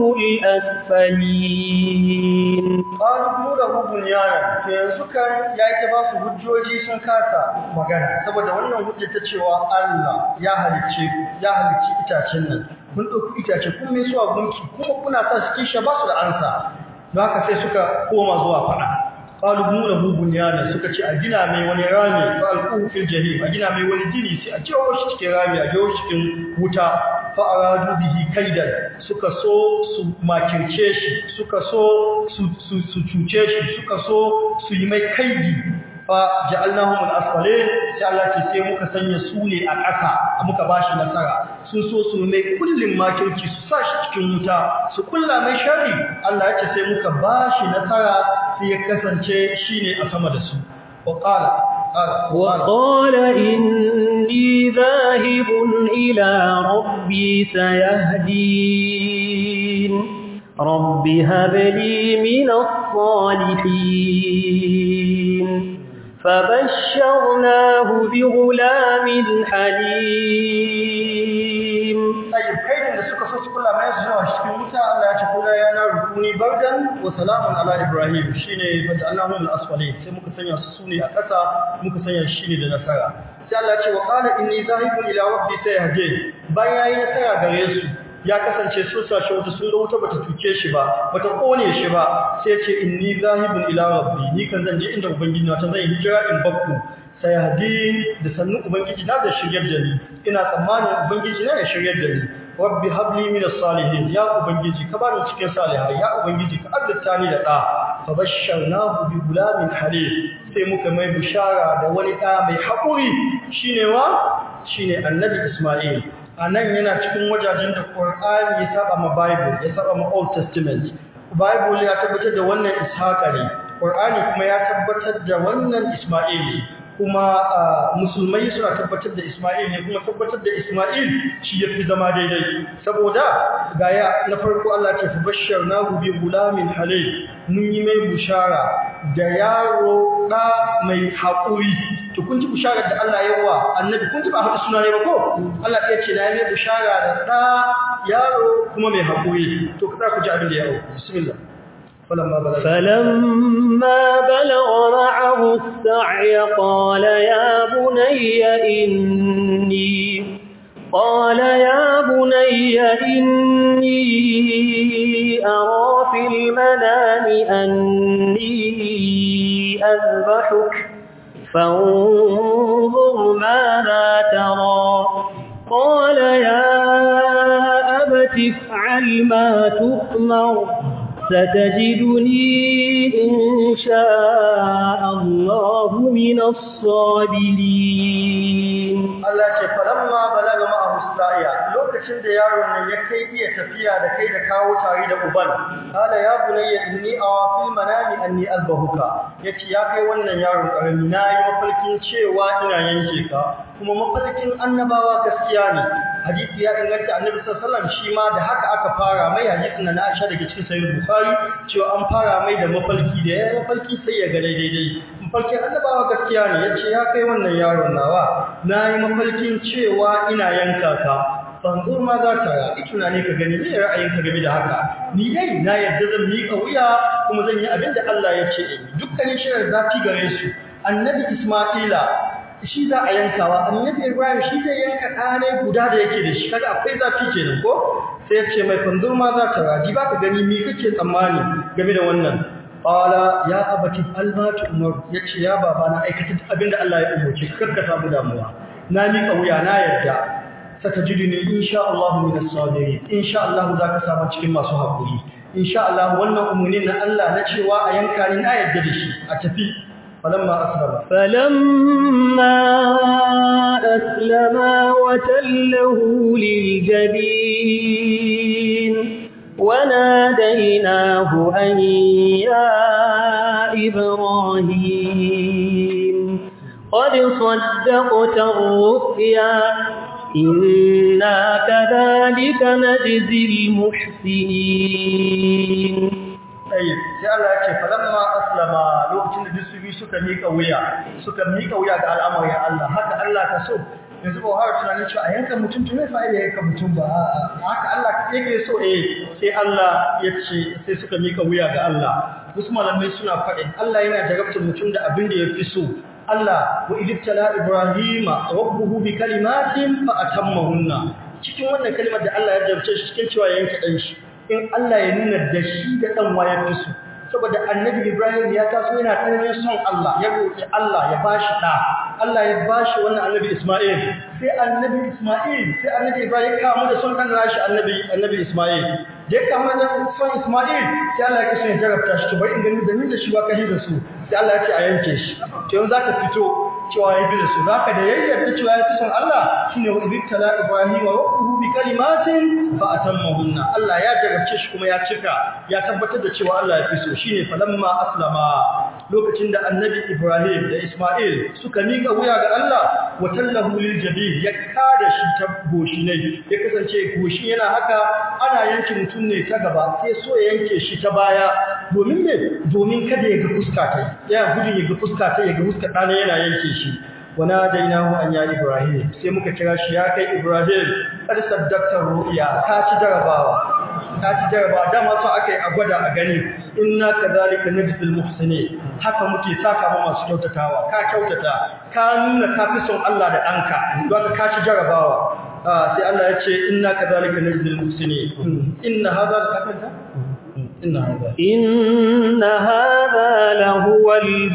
[SPEAKER 1] الأسفلين
[SPEAKER 2] qalu bunu lahu bunyana to yanzu kan yayi ta ba su hujjoji sun kasa magana saboda wannan hujja ta cewa Allah ya halicce ku ya halicci itacen nan kun dauki itace kun mai suwa gunki kuma kuna sa su kisha ba su da ansa don haka sai suka koma zuwa fada qalu bunu lahu bunyana suka ce a gina mai wani rami fa alquhu fil jahim a gina mai wani jini sai a jawo shi cikin rami a jawo shi cikin wuta fa aradu bihi kaidan suka so su makirce shi suka so su su su cuce shi suka so su yi mai kaidi fa ja'alnahum al-asfalin sai Allah ce sai muka sanya su ne a ƙasa muka bashi nasara sun so su mai kullin makirci su sa shi cikin wuta su kulla mai sharri Allah ya ce sai muka bashi nasara sai ya kasance shine a sama da su wa qala
[SPEAKER 1] وقال إني ذاهب إلى ربي سيهدين رب هب لي من الصالحين فبشرناه بغلام حليم
[SPEAKER 2] ayyub kaidin da suka so su kula mai zuwa cikin wuta Allah ya ce kula ya na rukuni bardan wa salamun ala ibrahim shine fata Allahu al-asfali sai muka sanya su sune a ƙasa muka sanya shi ne da nasara sai Allah ya ce wa qala inni zahibun ila rabbi sayahdin bayan yayi nasara gare su ya kasance sun sashi wata sun ga wuta bata tuke shi ba bata kone shi ba sai ya ce inni zahibun ila rabbi ni kan zan je inda ubangiji na ta zai hijira in bakku sai hadin da sannu ubangiji na da shiryar da ni ina tsammanin ubangiji na ya shiryar da ni rabbi habli min as-salihin ya ubangiji ka bani cikin salihai ya ubangiji ka azzata ni da da fa basharnahu bi gulamin halim sai muka mai bishara da wani da mai hakuri shine wa shine annabi isma'il anan yana cikin wajajen da qur'ani ya saba ma bible ya saba ma old testament bible ya tabbatar da wannan ishaqa ne qur'ani kuma ya tabbatar da wannan isma'il kuma musulmai suna tabbatar da Ismail ne kuma tabbatar da Ismail shi yafi zama daidai saboda gaya na farko Allah ce fa basharnahu bi gulamin halil mun yi mai bushara da yaro da mai haƙuri to kun ji bushara da Allah ya wa annabi kun ji ba hada suna ne ba ko Allah ya ce na yi mai bushara da da yaro kuma mai haƙuri to kada ku ji abin da ya yaro bismillah فلما بلغ
[SPEAKER 1] فلما بلغ معه السعي قال يا بني إني قال يا بني إني أرى في المنام أني أذبحك فانظر ماذا ترى قال يا أبت افعل ما تؤمر ستجدني إن شاء الله من الصابرين
[SPEAKER 2] Allah ce falamma balaga ma'ahu sa'iya lokacin da yaron nan ya kai iya tafiya da kai da kawo tare da uban kala ya bunayya inni awa fil manami anni albahuka yace ya kai wannan yaron karami nayi mafarkin cewa ina yanke ka kuma mafarkin annabawa gaskiya ne hadisi ya inganta annabi sallallahu alaihi wasallam shi ma da haka aka fara mai hadisin na Aisha daga cikin sahih Bukhari cewa an fara mai da mafarki da ya mafarki sai ya ga daidai mafarkin annabawa gaskiya ne yace ya kai wannan yaron nawa nayi mafarkin cewa ina yanka ka fanzur ma za ta yi tunani ka gani me ra'ayinka game da haka ni dai na yadda zan miƙa wuya kuma zan yi abin da Allah ya ce dukkanin shirin zafi gare su annabi Isma'ila shi za a yankawa annabi Ibrahim shi zai yanka ɗane guda da yake da shi kaga akwai zafi kenan ko sai ya ce mai fanzur ma za ta raji ba ka gani me kake tsammani game da wannan qala ya abati albatu umar yace ya baba na aikata abinda Allah ya umarce ka ka samu damuwa na miƙa wuya na yarda satajiduni insha Allah min as-sabirin insha Allah zaka samu cikin masu hakuri insha Allah wannan umurnin na Allah na cewa a yanka ni na yarda da shi a tafi falamma aslama
[SPEAKER 1] فلما أسلما وتله للجبين وناديناه أن يا إبراهيم قد صدقت الرؤيا إنا كذلك نجزي المحسنين
[SPEAKER 2] Tayyib sai Allah ya ce falamma aslama lokacin da duk su bi suka mika wuya suka mika wuya ga al'amarin Allah haka Allah ka so yanzu ba har tunanin cewa a yanka mutum to me fa'ida yanka mutum ba a'a haka Allah yake so eh sai Allah ya ce sai suka mika wuya ga Allah wasu malamai suna faɗin Allah yana jarabtar mutum da abin da ya fi so Allah wa idibtala Ibrahima rabbuhu bi kalimatin fa atammahunna cikin wannan kalimar da Allah ya jarabce shi cikin cewa yanka dan shi in Allah ya nuna da shi da ɗan waya fi su saboda annabi Ibrahim ya taso yana tsananin son Allah ya roƙi Allah ya bashi ɗa Allah ya bashi wannan annabi Ismail sai annabi Ismail sai annabi Ibrahim ya kamu da son ɗan nashi annabi annabi Ismail da ya kamu da son Ismail sai Allah ya kashe ya jarabta shi to bari in gani da ni da shi ba kai da su sai Allah ya ce a yanke shi to yanzu zaka fito cewa ya bi da su zaka da yayyarta cewa ya fi son Allah shine wa ibtala Ibrahim wa rabbuhu bi kalimatin fa atammahunna Allah ya jarabce shi kuma ya cika ya tabbatar da cewa Allah ya fi so shine falamma aslama lokacin da annabi Ibrahim da Ismail suka miƙa wuya ga Allah wa tallahu lil jabin ya kada shi ta goshi ne ya kasance goshi yana haka ana yanke mutum ne ta gaba sai so ya yanke shi ta baya domin me domin kada ya ga fuska ta ya gudun ya ga fuska ta ya ga fuska ɗana yana yanke shi wana dainahu an ya Ibrahim sai muka kira shi ya kai Ibrahim kar saddaqta ru'ya ka ci jarabawa ka ci jarabawa dama so akai a gwada a gani inna kadhalika najzil muhsinin haka muke saka ma masu kyautatawa ka kyautata ka nuna ka fi son Allah da danka don ka ci jarabawa sai Allah ya ce inna kadhalika najzil muhsinin inna hadha al-qadar inna hadha
[SPEAKER 1] إن هذا لهو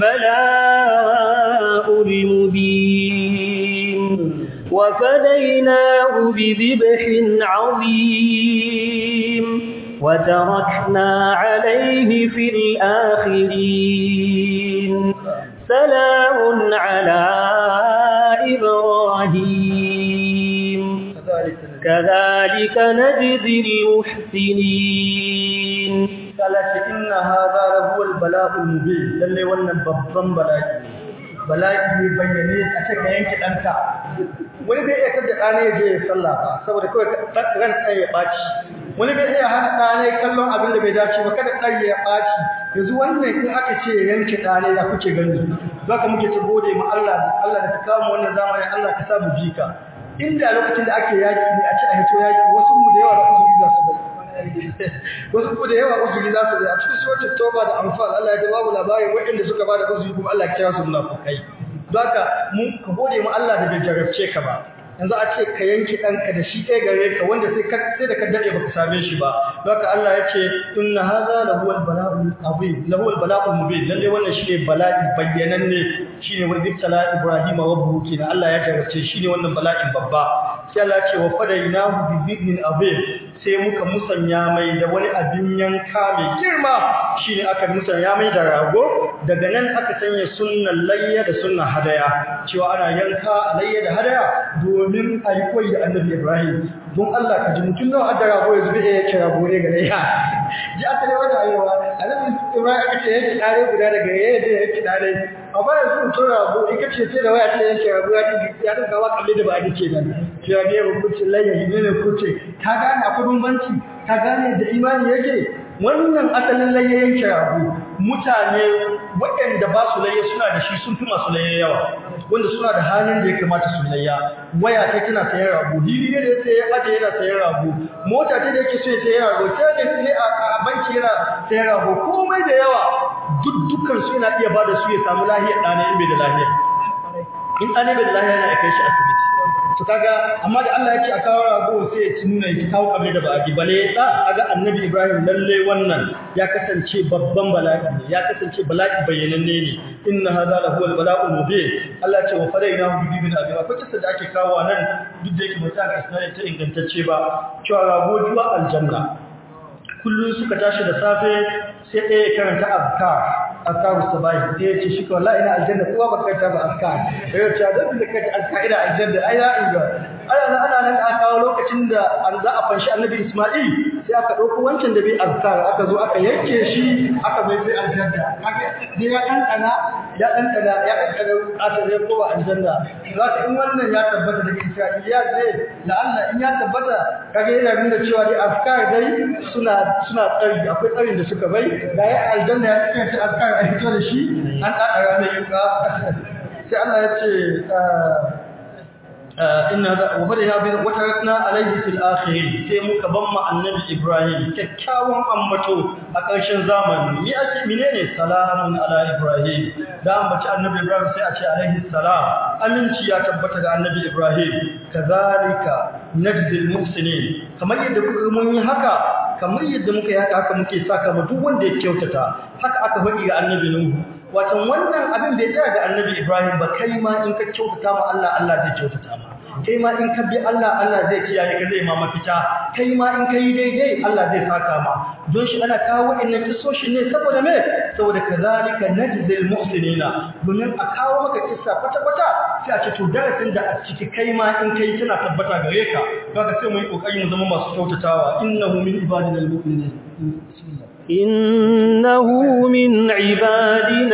[SPEAKER 1] البلاء المبين وفديناه بذبح عظيم وتركنا عليه في الآخرين سلام على إبراهيم كذلك نجزي المحسنين
[SPEAKER 2] salati inna hadha lahu al-bala'ul mubin lalle wannan babban bala'i bala'i ne bayyane a cikin yanki danka wani bai iya kada dane ya je ya sallah ba saboda kawai ran tsaye ya baci wani bai iya hana dane kallon abin da bai dace ba kada tsaye ya baci yanzu wannan in aka ce yanki dane da kuke gani zaka muke ta gode ma Allah Allah da ta kawo wannan zamanin Allah ka sa mu jika inda lokacin da ake yaki ne a ci a hito yaki wasu mu da yawa da uzuri za su bai wasu ku da yawa uzuri za su a cikin suratul tauba da anfal Allah ya babu labarin waɗanda suka bada uzuri kuma Allah ya kira su munafikai don haka mun ka gode mu Allah da bai jarabce ka ba yanzu a ce ka yanki ɗanka da shi ɗaya gare ka wanda sai ka sai da ka dade baka same shi ba don haka Allah ya ce inna hadha lahu al-bala'u azim lahu al-bala'u mubin lalle wannan shine bala'i bayyananne shine wanda ibtala Ibrahim rabbuhu kina Allah ya jarabce shine wannan bala'in babba sai Allah ya ce wa fadainahu bi dhibnin azim sai muka musanya mai da wani abin yanka mai girma shine aka musanya mai da rago daga nan aka sanya sunnan layya da sunnan hadaya cewa ana yanka layya da hadaya domin a yi koyi da annabi Ibrahim don Allah ka ji mutum nawa da rago yanzu bai iya kira rago ne ga layya ji aka ne wani ayewa annabi Ibrahim aka ce yake dare guda daga yaya da yake dare amma yanzu mutum rago in ka ce da waya ce yake rago ya ya dinga wa kalle da ba a ce nan cewa ne hukuncin layya ne ne kuce ka gane akwai bambanci ka gane da imani yake wannan asalin layya yanke rago mutane waɗanda ba su layya suna da shi sun fi masu layya yawa wanda suna da halin da ya kamata su layya waya ta tana sayan rago hili ne da ya sayan aje yana sayan rago mota ta da yake so ya sayan rago sai da ne a banki yana sayan rago komai da yawa duk dukkan su yana iya bada su ya samu lahiyar ɗane in bai da lahiya in ɗane bai da lahiya yana kai shi asibiti to kaga amma da Allah ya ce a kawo rago sai ya ci nuna ya kawo kable da ba'adi bale da kaga annabi Ibrahim lalle wannan ya kasance babban bala'i ne ya kasance bala'i bayyananne ne inna hadha la huwa al-bala'u mubin Allah ya ce wa fadainahu bi bibin abi akwai kissa da ake kawo nan duk da yake ba ta isnadi ta ingantacce ba cewa rago juwa aljanna kullun suka tashi da safe sai ɗaya karanta azkar azkaru sabahi sai ya ce shi ko wallahi ina aljanna kowa ba kai ta ba azkar sai ya ce da da kai azkar ina aljanna ai ya inga ana nan ana nan aka kawo lokacin da an za a fanshi annabi Isma'il sai aka dauko wancan da bai azkar aka zo aka yanke shi aka mai sai aljanna kaga sai ya dan kana ya dan kana ya dan kana aka zai kowa aljanna zaka in wannan ya tabbata da Isra'iliya ne la Allah in ya tabbata kaga yana nuna cewa dai azkar dai suna suna tsari akwai tsarin da suka bai da ya aljanna ya kanta azkar a fito da shi an ɗaɗa ranar yuka sai Allah ya ce inna wa bada ya bin wata ratna alaihi fil akhirin sai muka ban ma annabi Ibrahim kyakkyawan ambato a ƙarshen zamani mi ake menene salamun ala Ibrahim da ambaci annabi Ibrahim sai a ce alaihi salam aminci ya tabbata ga annabi Ibrahim kazalika najzil muhsinin kamar yadda kuka mun yi haka kamar yadda muka yi haka haka muke saka ma duk wanda ya kyautata haka aka faɗi ga annabi Nuhu wato wannan abin bai tsaya ga annabi Ibrahim ba kai ma in ka kyautata ma Allah Allah zai kyautata ma kai ma in ka bi Allah Allah zai kiyaye ka zai ma mafita kai ma in ka yi daidai Allah zai saka ma don shi ana kawo wa'annan kisoshi ne saboda me saboda kazalika najzil muhsinina domin a kawo maka kissa kwata kwata sai a ce to darasin da a ciki kai ma in kai tana tabbata gare ka kaga sai mu yi kokari mu zama masu kyautatawa innahu min ibadina almu'minin bismillah
[SPEAKER 1] إنه من عبادنا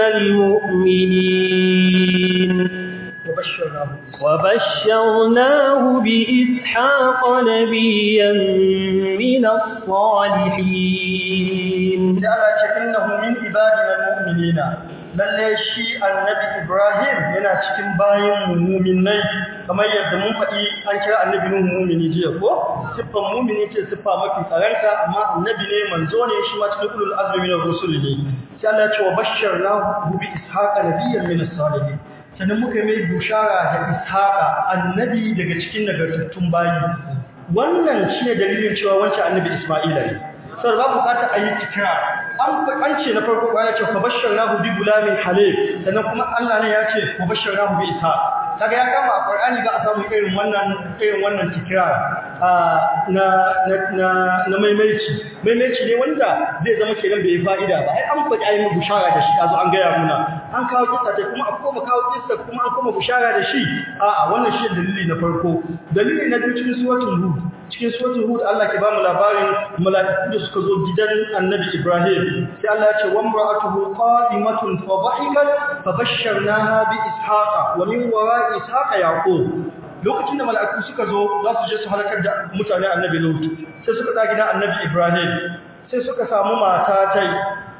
[SPEAKER 1] المؤمنين
[SPEAKER 2] وبشرناه
[SPEAKER 1] وبشرناه بإسحاق نبيا من الصالحين
[SPEAKER 2] da Allah ce innahu min ibadina almu'minina lalle shi annabi Ibrahim yana cikin bayin mu'minai kamar yadda mun faɗi an kira annabi Nuhu mu'mini jiya ko siffan mu'mini ce siffa mafi tsaranta amma annabi ne manzo ne shi ma cikin ulul azmi min ar-rusul ne sai Allah ya ce wa bashsharnahu bi ishaqa nabiyyan min as-salihin sannan muka mai bushara da ishaqa annabi daga cikin nagartattun bayi wannan shine dalilin cewa wancan annabi Isma'ila ne sai ba bukata a yi tikira an an ce na farko ya ce fa bashsharnahu bi gulamin halim sannan kuma Allah ne ya ce fa bashsharnahu bi isa kaga ya kama a Qur'ani ga a samu irin wannan irin wannan tikira na na na na maimaici maimaici ne wanda zai zama kenan bai fa'ida ba ai an faɗi ayi mu bushara da shi azo an gaya muna an kawo kissa ta kuma a koma kawo kissa kuma an koma bushara da shi a'a wannan shi dalili na farko dalili na biyu cikin suratul hud cikin suratul hud Allah ke ba mu labarin mala'iku da suka zo gidan annabi Ibrahim sai Allah ya ce wa imra'atuhu qa'imatun fa dhahikat fa bashsharnaha bi ishaqa wa min wara'i ishaqa yaqub lokacin da mala'iku suka zo za su je su halakar da mutane annabi Lut sai suka da gidan annabi Ibrahim sai suka samu mata tai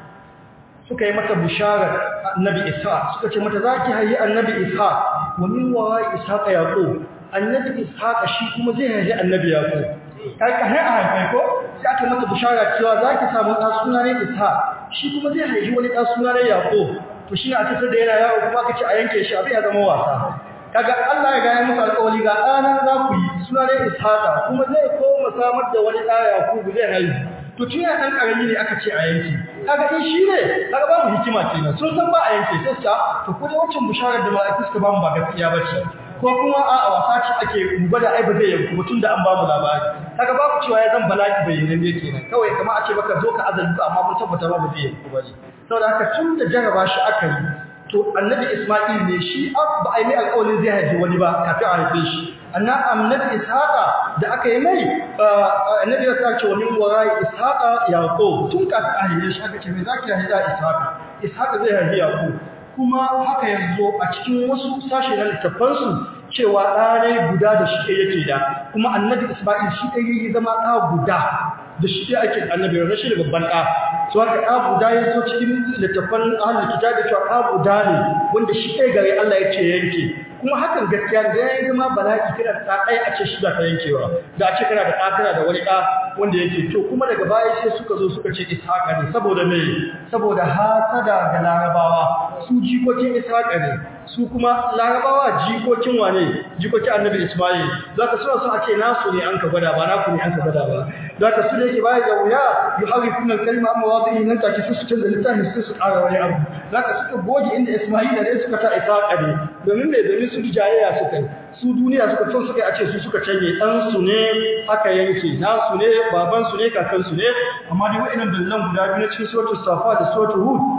[SPEAKER 2] suka yi mata bisharar annabi Isa suka ce mata zaki hayi annabi Isa wa min wara'i ishaqa yaqub annabi ishaqa shi kuma zai haifi annabi yaqub kai ka hai a haifai ko sai aka mata bishara cewa zaki samu ɗan suna ne ishaq shi kuma zai haifi wani ɗan suna ne yaqub to shi ne a cikin da yana yawo kuma kace a yanke shi abin ya zama wasa kaga Allah ya gaya musu alƙawari ga ɗana za ku yi suna ne ishaqa kuma zai koma samar da wani ɗa yaqub zai haifi to tun ya ɗan ƙarami ne aka ce a yanke kaga in shi ne kaga babu hikima kenan sun san ba a yanke sai su to ko dai wancan bisharar da mala'iku suka ba mu ba gaskiya ba ce ko kuma a wasa ce ake gwada ai ba zai yanku mutum da an ba mu labari kaga babu cewa ya zan bala'i bayanan ne kenan kawai kamar a ce baka zo ka azalci amma mun tabbata ba ba zai yanku ba ne saboda haka tun da jaraba shi aka yi to annabi Isma'il ne shi ba a yi mai alƙawarin zai haifi wani ba kafin a haife shi anna annabi Ishaqa da aka yi mai annabi ya sa ce wa min warai Ishaqa Yaqub tun kafin a haife shi aka ce me zaki haifi da Ishaqa Ishaqa zai haifi Yaqub kuma haka yanzu a cikin wasu sashe na littafansu cewa ɗanai guda da shi yake da kuma annabi Isma'il shi ɗaya yi zama ɗa guda da shi ɗaya ake annabi rashi da babban ɗa so haka ɗa guda ya zo cikin littafan ahalin kita da cewa ɗa guda ne wanda shi ɗaya gare Allah ya ce yanke kuma hakan gaskiya da ya zama bala'i kana da ɗa ɗaya a ce shi za ka yankewa da a ce kana da ɗa kana da wani ɗa wanda yake to kuma daga baya sai suka zo suka ce ishaqa ne saboda me saboda hasada ga larabawa su jikokin ishaqa ne su kuma larabawa jikokin wane jikokin annabi ismail zaka suna so a ce nasu ne an ka gwada ba naku ne an ka gwada ba zaka su ne ke baya da wuya yuharifuna kalma amma wadi nan take su su canza littafin su su ƙara wani abu zaka suka goge inda ismail ne suka ta ishaqa ne domin me domin su jayayya suka yi su duniya suka son suka a ce su suka canye dan su ne aka yanke nasu ne baban su ne kakan su ne amma dai wa'annan dallan guda biyu na cikin suratul safa da suratul hud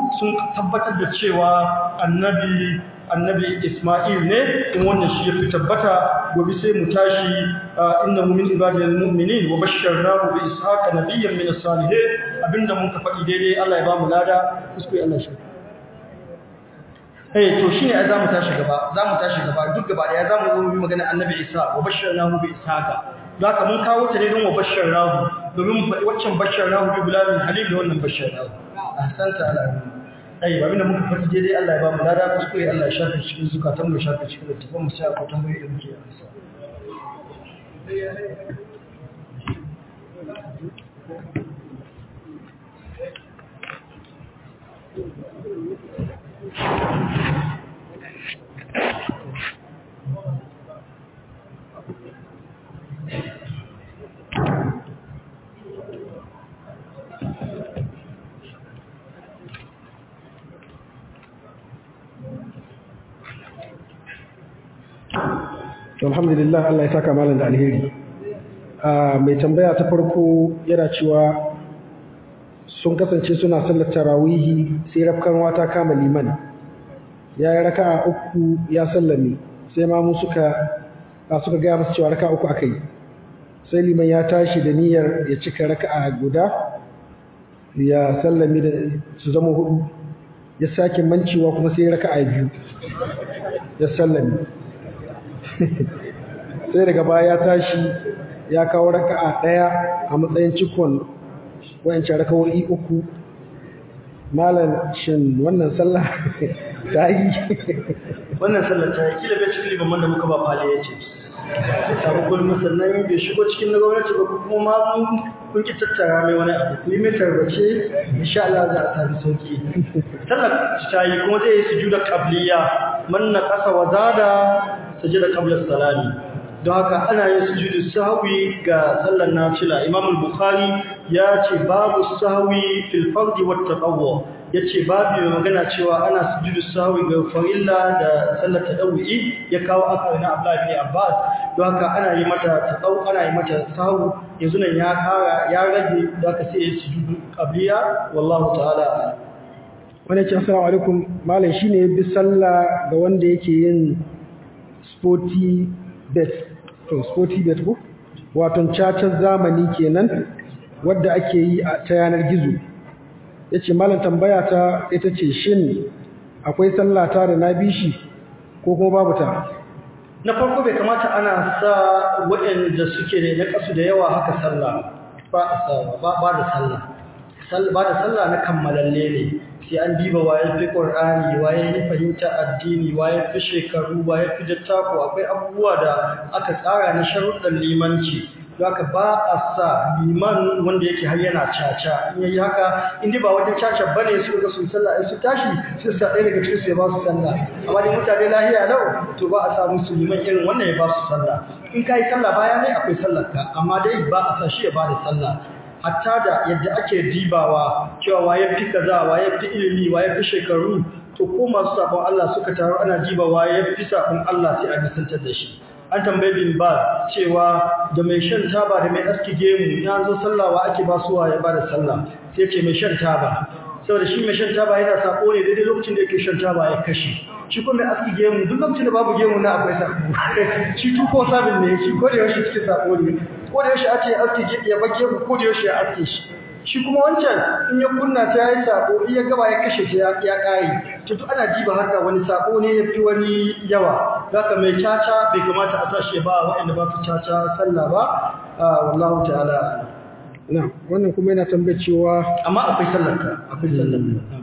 [SPEAKER 2] sun tabbatar da cewa annabi annabi Isma'il ne in wannan shi yafi tabbata gobe sai mu tashi innahu min ibadil mu'minin wa basharnahu bi ishaqa nabiyyan min as-salihin abinda mun ka faɗi daidai Allah ya ba mu lada kuskure Allah shi eh to shine ai zamu tashi gaba zamu tashi gaba duk gaba daya zamu zo mu magana annabi Isa wa basharnahu bi ishaqa zaka mun kawo ta ne don wa basharnahu domin mu faɗi waccan basharnahu bi bilalin halil da wannan basharnahu ahsanta ala ai ba abinda muka faɗi daidai Allah ya ba mu lada kuskure Allah ya shafe cikin zukatan mu shafe cikin littafin mu sai a kwatan bai da muke amsa
[SPEAKER 3] alhamdulillah Allah ya saka malam da alheri mai tambaya ta farko yana cewa sun kasance suna sallar tarawihi sai rafkan ta kama liman ya yi raka'a uku ya sallame sai ma mu suka a suka gaya masu cewa raka'a uku aka yi sai liman ya tashi da niyyar ya cika raka'a guda ya sallame da su zama hudu ya sake mancewa kuma sai raka'a biyu ya sallame sai daga baya ya tashi ya kawo raka'a daya a matsayin cikon wayancan raka'o'i uku malam shin wannan sallah ta yi
[SPEAKER 2] wannan sallar ta yi kila bai cikin liman da muka ba fale ya ce sabu gulma sannan bai shigo cikin na gwamnati ba kuma ma kun ki tattara mai wani abu ku yi mai tarbace insha Allah za a sami sauki sallar ta yi kuma zai yi sujuda qabliya man na qasa wa zada sajada qabla salami don haka ana yin sujudu sahwi ga sallar nafila Imam al-Bukhari ya ce babu sahwi fil fardi wat tatawwu yace babu mai magana cewa ana sujudu sahwi ga farilla da sallar tadawwi ya kawo aka na Abdullah ibn Abbas don haka ana yi mata tadaw ana yi mata sahwi yanzu nan ya kara ya rage da ka sai sujudu qabliya wallahu ta'ala
[SPEAKER 3] wani ce assalamu alaikum malam shine bi sallah ga wanda yake yin sporty bet to sporty bet ko wato cacar zamani kenan wadda ake yi ta yanar gizo yace malam tambaya ta ita ce shin akwai sallah ta da na bishi ko kuma babu ta
[SPEAKER 2] na farko bai kamata ana sa waɗanda suke da na kasu da yawa haka sallah ba a sa ba ba da sallah ba da sallah na kammalalle ne sai an diba waye fi qur'ani waye fi fahimta addini waye fi shekaru waye fi dattako akwai abubuwa da aka tsara na sharuɗan limanci haka ba a sa liman wanda yake har yana caca in yayi haka inda ba wajen caca bane su ga sun sallah su tashi sai sa ɗaya daga cikin su ya ba su sallah amma dai mutane lahiya lau to ba a sa musu liman irin wannan ya ba su sallah in kai sallah baya ne akwai sallar ka amma dai ba a sa shi ya ba da sallah hatta da yadda ake dibawa cewa waye fi kaza waye fi ilimi waye fi shekaru to ko masu sabon Allah suka taru ana diba waye fi sabon Allah sai a nisantar da shi an tambaye bin ba cewa da mai shan taba da mai aski gemu ya zo sallawa ake ba su waye ba da sallah sai ce mai shan taba saboda shi mai shan taba yana sako ne daidai lokacin da yake shan taba ya kashe shi kuma mai aski gemu duk lokacin da babu gemu na akwai sako shi tuko sabin ne shi ko da yaushe cikin sako ne ko da yaushe ake aske ya bage ku ko da yaushe ya aske shi shi kuma wancan in ya kunna ta yayi sako in ya gaba ya kashe ta ya kai to duk ana jiba haka wani sako ne yafi wani yawa zaka mai caca bai kamata a sashi ba waɗanda ba su caca sallah ba wallahu ta'ala
[SPEAKER 3] na wannan kuma yana tambayar cewa
[SPEAKER 2] amma akwai sallar ka akwai sallar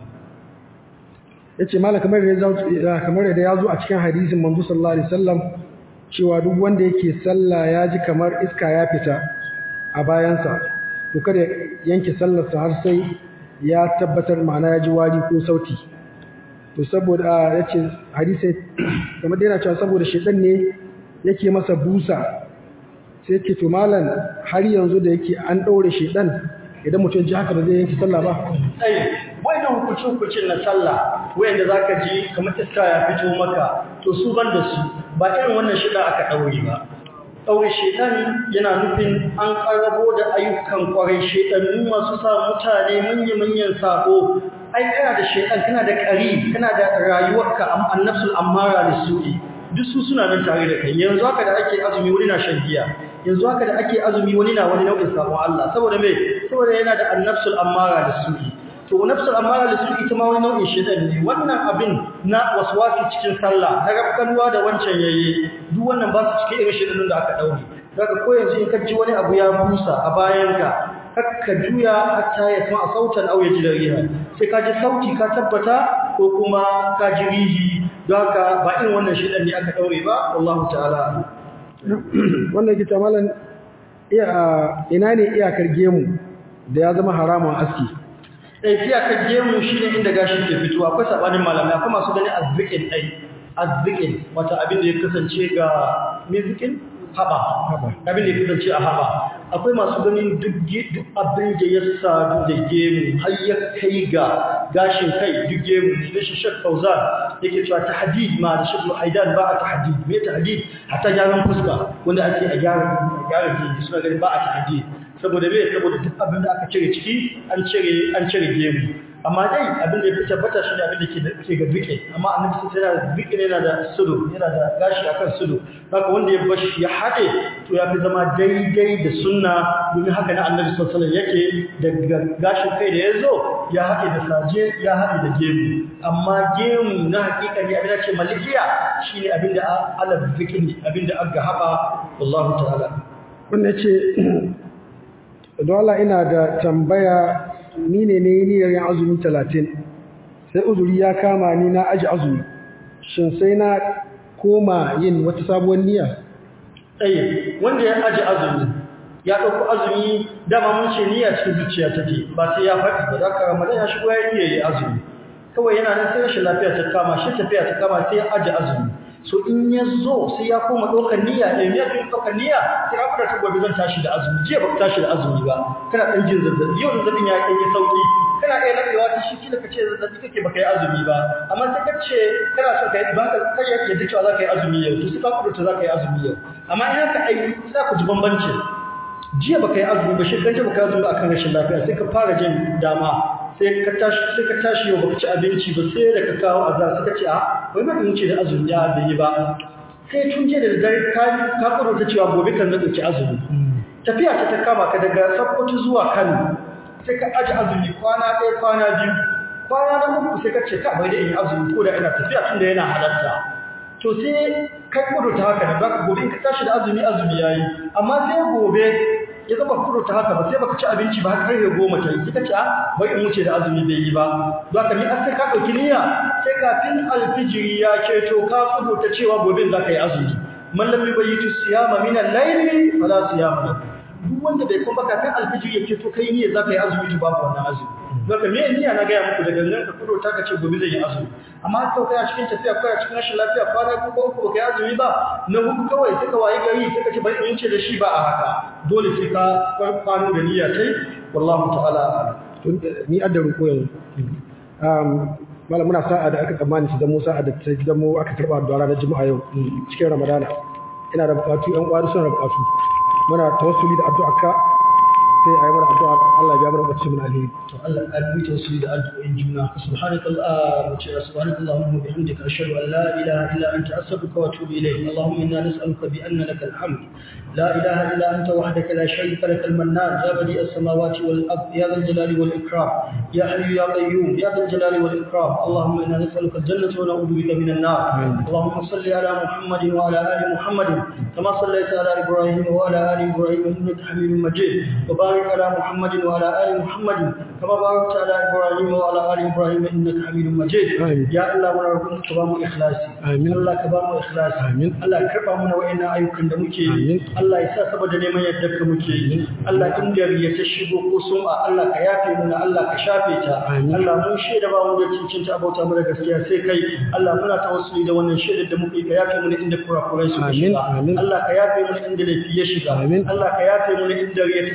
[SPEAKER 3] yace malaka kamar da kamar da ya zo a cikin hadisin manzo sallallahu alaihi wasallam cewa duk wanda yake sallah ya ji kamar iska ya fita a bayansa to kada yanke sallarsa har sai ya tabbatar ma'ana ya ji wari ko sauti to saboda yace hadisi kamar yana cewa saboda shedan ne yake masa busa sai yake to malam har yanzu da yake an daure shedan idan mutum ji haka ba zai yanke sallah ba
[SPEAKER 2] ai wannan hukuncin hukuncin na sallah wayanda zaka ji kamar iska ya fito maka to su ban da su ba irin wannan shida aka daure ba daure shedan yana nufin an karabo da ayyukan kwarai shedannu masu sa mutane manya-manyan sako ai kana da shaytan kana da ƙari kana da rayuwarka annafsul ammara lisu'i duk su suna nan tare da kai yanzu haka da ake azumi wani na shan giya yanzu haka da ake azumi wani na wani nau'in sabon Allah saboda me saboda yana da annafsul ammara lisu'i to nafsul ammara lisu'i ita ma wani nau'in shaytan ne wannan abin na waswasi cikin sallah na rafkanuwa da wancan yayi duk wannan ba su cikin irin shaytanun da aka daure daga ko yanzu in ka ji wani abu ya busa a bayanka kakka juya hatta ya sama sautan au ya ji riha sai ka ji sauti ka tabbata ko kuma ka ji rihi don haka ba irin wannan shidan ne aka daure ba wallahu ta'ala
[SPEAKER 3] wannan kita malan iya ina ne iyakar gemu da ya zama haramun aski
[SPEAKER 2] eh iyakar gemu shine inda gashi ke fitowa akwai sabanin malamai akwai masu gani azzikin dai azzikin wata abin da ya kasance ga mizikin haba abin da ya kasance a haba akwai masu ganin duk abin da ya sadu da gemu har ya kai ga gashin kai duk gemu ne shi shek fauzan yake cewa tahdid ma da shek haidan ba a tahdid me tahdid hatta gyaran fuska wanda ake a gyara gyara gemu suna ganin ba a tahdid saboda me saboda duk abin da aka cire ciki an cire an cire gemu amma dai abin da ya fi tabbata shi ne abin da ke ga duke amma annabi sai yana da duke yana da sudu yana da gashi akan sudu haka wanda ya bashi ya haɗe to ya fi zama daidai da sunna domin haka na annabi sallallahu alaihi yake daga gashin kai da ya zo ya haɗe da saje ya haɗe da gemu amma gemu na hakika ne abin da ce malikiya shine abin da ala zikri abin da aka haɓa wallahu ta'ala
[SPEAKER 3] wannan ce don Allah ina da tambaya ni ne ne niyyar yin azumi talatin sai uzuri ya kama ni na aji azumi shin sai na koma yin wata sabuwar niyya
[SPEAKER 2] tsaye wanda ya aji azumi ya ɗauko azumi dama mun ce niyya cikin zuciya take ba sai ya faɗi ba za ka ramadan ya shigo ya niyya ya azumi kawai yana nan sai rashin lafiya ta kama shi tafiya ta kama sai ya aji azumi so in ya zo sai ya koma ɗaukar niyya ɗaya ya fi ɗaukar niyya sai ya fara ta gobe zan tashi da azumi jiya ba tashi da azumi ba kana ɗan jin zazzabi yau zazzabin ya ɗan yi sauƙi kana ɗaya naɗewa ta shi kila ka ce zazzabi kake baka yi azumi ba amma sai ka ce kana so ka yi ba ka kai yadda cewa za ka yi azumi yau to sai ka kudurta za ka yi azumi yau amma in haka ai za ku ji bambanci jiya baka yi azumi ba shi kan baka yi azumi ba akan rashin lafiya sai ka fara jin dama sai ka tashi sai ka tashi yau baka ci abinci ba sai da ka kawo azar sai ka ce a wai ma in ce da azumi ya bai yi ba sai tun je da dare ka ka kudurta cewa gobe kan zan ɗauki azumi tafiya ta ta kama ka daga Sokoto zuwa Kano sai ka aji azumi kwana ɗaya kwana biyu kwana na uku sai ka ce ka bai da in azumi ko da ina tafiya tun da yana halatta to sai kai kudu ta haka da baka gobe in ka tashi da azumi azumi yayi amma sai gobe ya zama kudu ta haka ba sai baka ci abinci ba har ya goma ta yi kika ce a bai in wuce da azumi bai yi ba don haka ni an sai ka ɗauki niyya sai kafin alfijiri ya keto ka kudu ta cewa gobe za ka yi azumi man lam yubayyitu siyama min al-layli fala siyama lahu duk wanda bai kuma kafin alfijir ya to kai niyya zaka yi azumi to babu wannan azumi zaka me niyya na gaya muku daga nan ka kudo ta kace gobe zan yi azumi amma ka kai a cikin tafiya kai a cikin rashin lafiya kwana ko ko uku baka yi azumi ba na hudu kawai sai ka waye gari sai ka ce bari in ce da shi ba a haka dole sai ka kwano da niyya tai wallahu ta'ala
[SPEAKER 3] ni adda ruko yanzu um malam muna sa'a da aka tsammani su zamo sa'a da ta zamo aka karba da ranar juma'a yau cikin ramadana ina da bukatu yan kwari suna da bukatu muna tawassuli da addu'a ka sai ayi mana addu'a Allah ya biya mana bacci mun alheri
[SPEAKER 2] to Allah ya bi tawassuli da addu'o'in juna subhanakallah wa ta'ala subhanakallahumma wa bihamdika ashhadu an la ilaha illa anta astaghfiruka wa atubu ilayk allahumma inna nas'aluka bi anna lakal hamd لا إله إلا أنت وحدك لا شريك لك المنان يا بديع السماوات والأرض يا ذا الجلال والإكرام يا حي يا قيوم يا ذا الجلال والإكرام اللهم إنا نسألك الجنة ونعوذ بك من النار اللهم صل على محمد وعلى آل محمد كما صليت على إبراهيم وعلى آل إبراهيم إنك حميد مجيد وبارك على محمد وعلى آل محمد كما باركت على إبراهيم وعلى آل إبراهيم إنك حميد مجيد
[SPEAKER 3] آمين.
[SPEAKER 2] يا الله ونرجوك كبام إخلاصي
[SPEAKER 3] آمين.
[SPEAKER 2] الله كبام إخلاصي
[SPEAKER 3] آمين.
[SPEAKER 2] الله كربا منا وإنا أيوكا دمكي
[SPEAKER 3] آمين.
[SPEAKER 2] Allah ya sa saboda neman yadda ka muke yi Allah in gari ya ta shigo ko sun a Allah ka yafe muna Allah ka shafe ta
[SPEAKER 3] Amin.
[SPEAKER 2] Allah mun shaida ba mu da cincinta abauta mu da gaskiya sai kai Allah muna tawassuli da wannan shaidar da muke ka yafe muna inda kurakurai suka
[SPEAKER 3] Amin,
[SPEAKER 2] shiga
[SPEAKER 3] amin.
[SPEAKER 2] Allah ka yafe muna inda laifi ya shiga
[SPEAKER 3] Amin.
[SPEAKER 2] Allah ka yafe muna inda riya ta shiga ya rabbal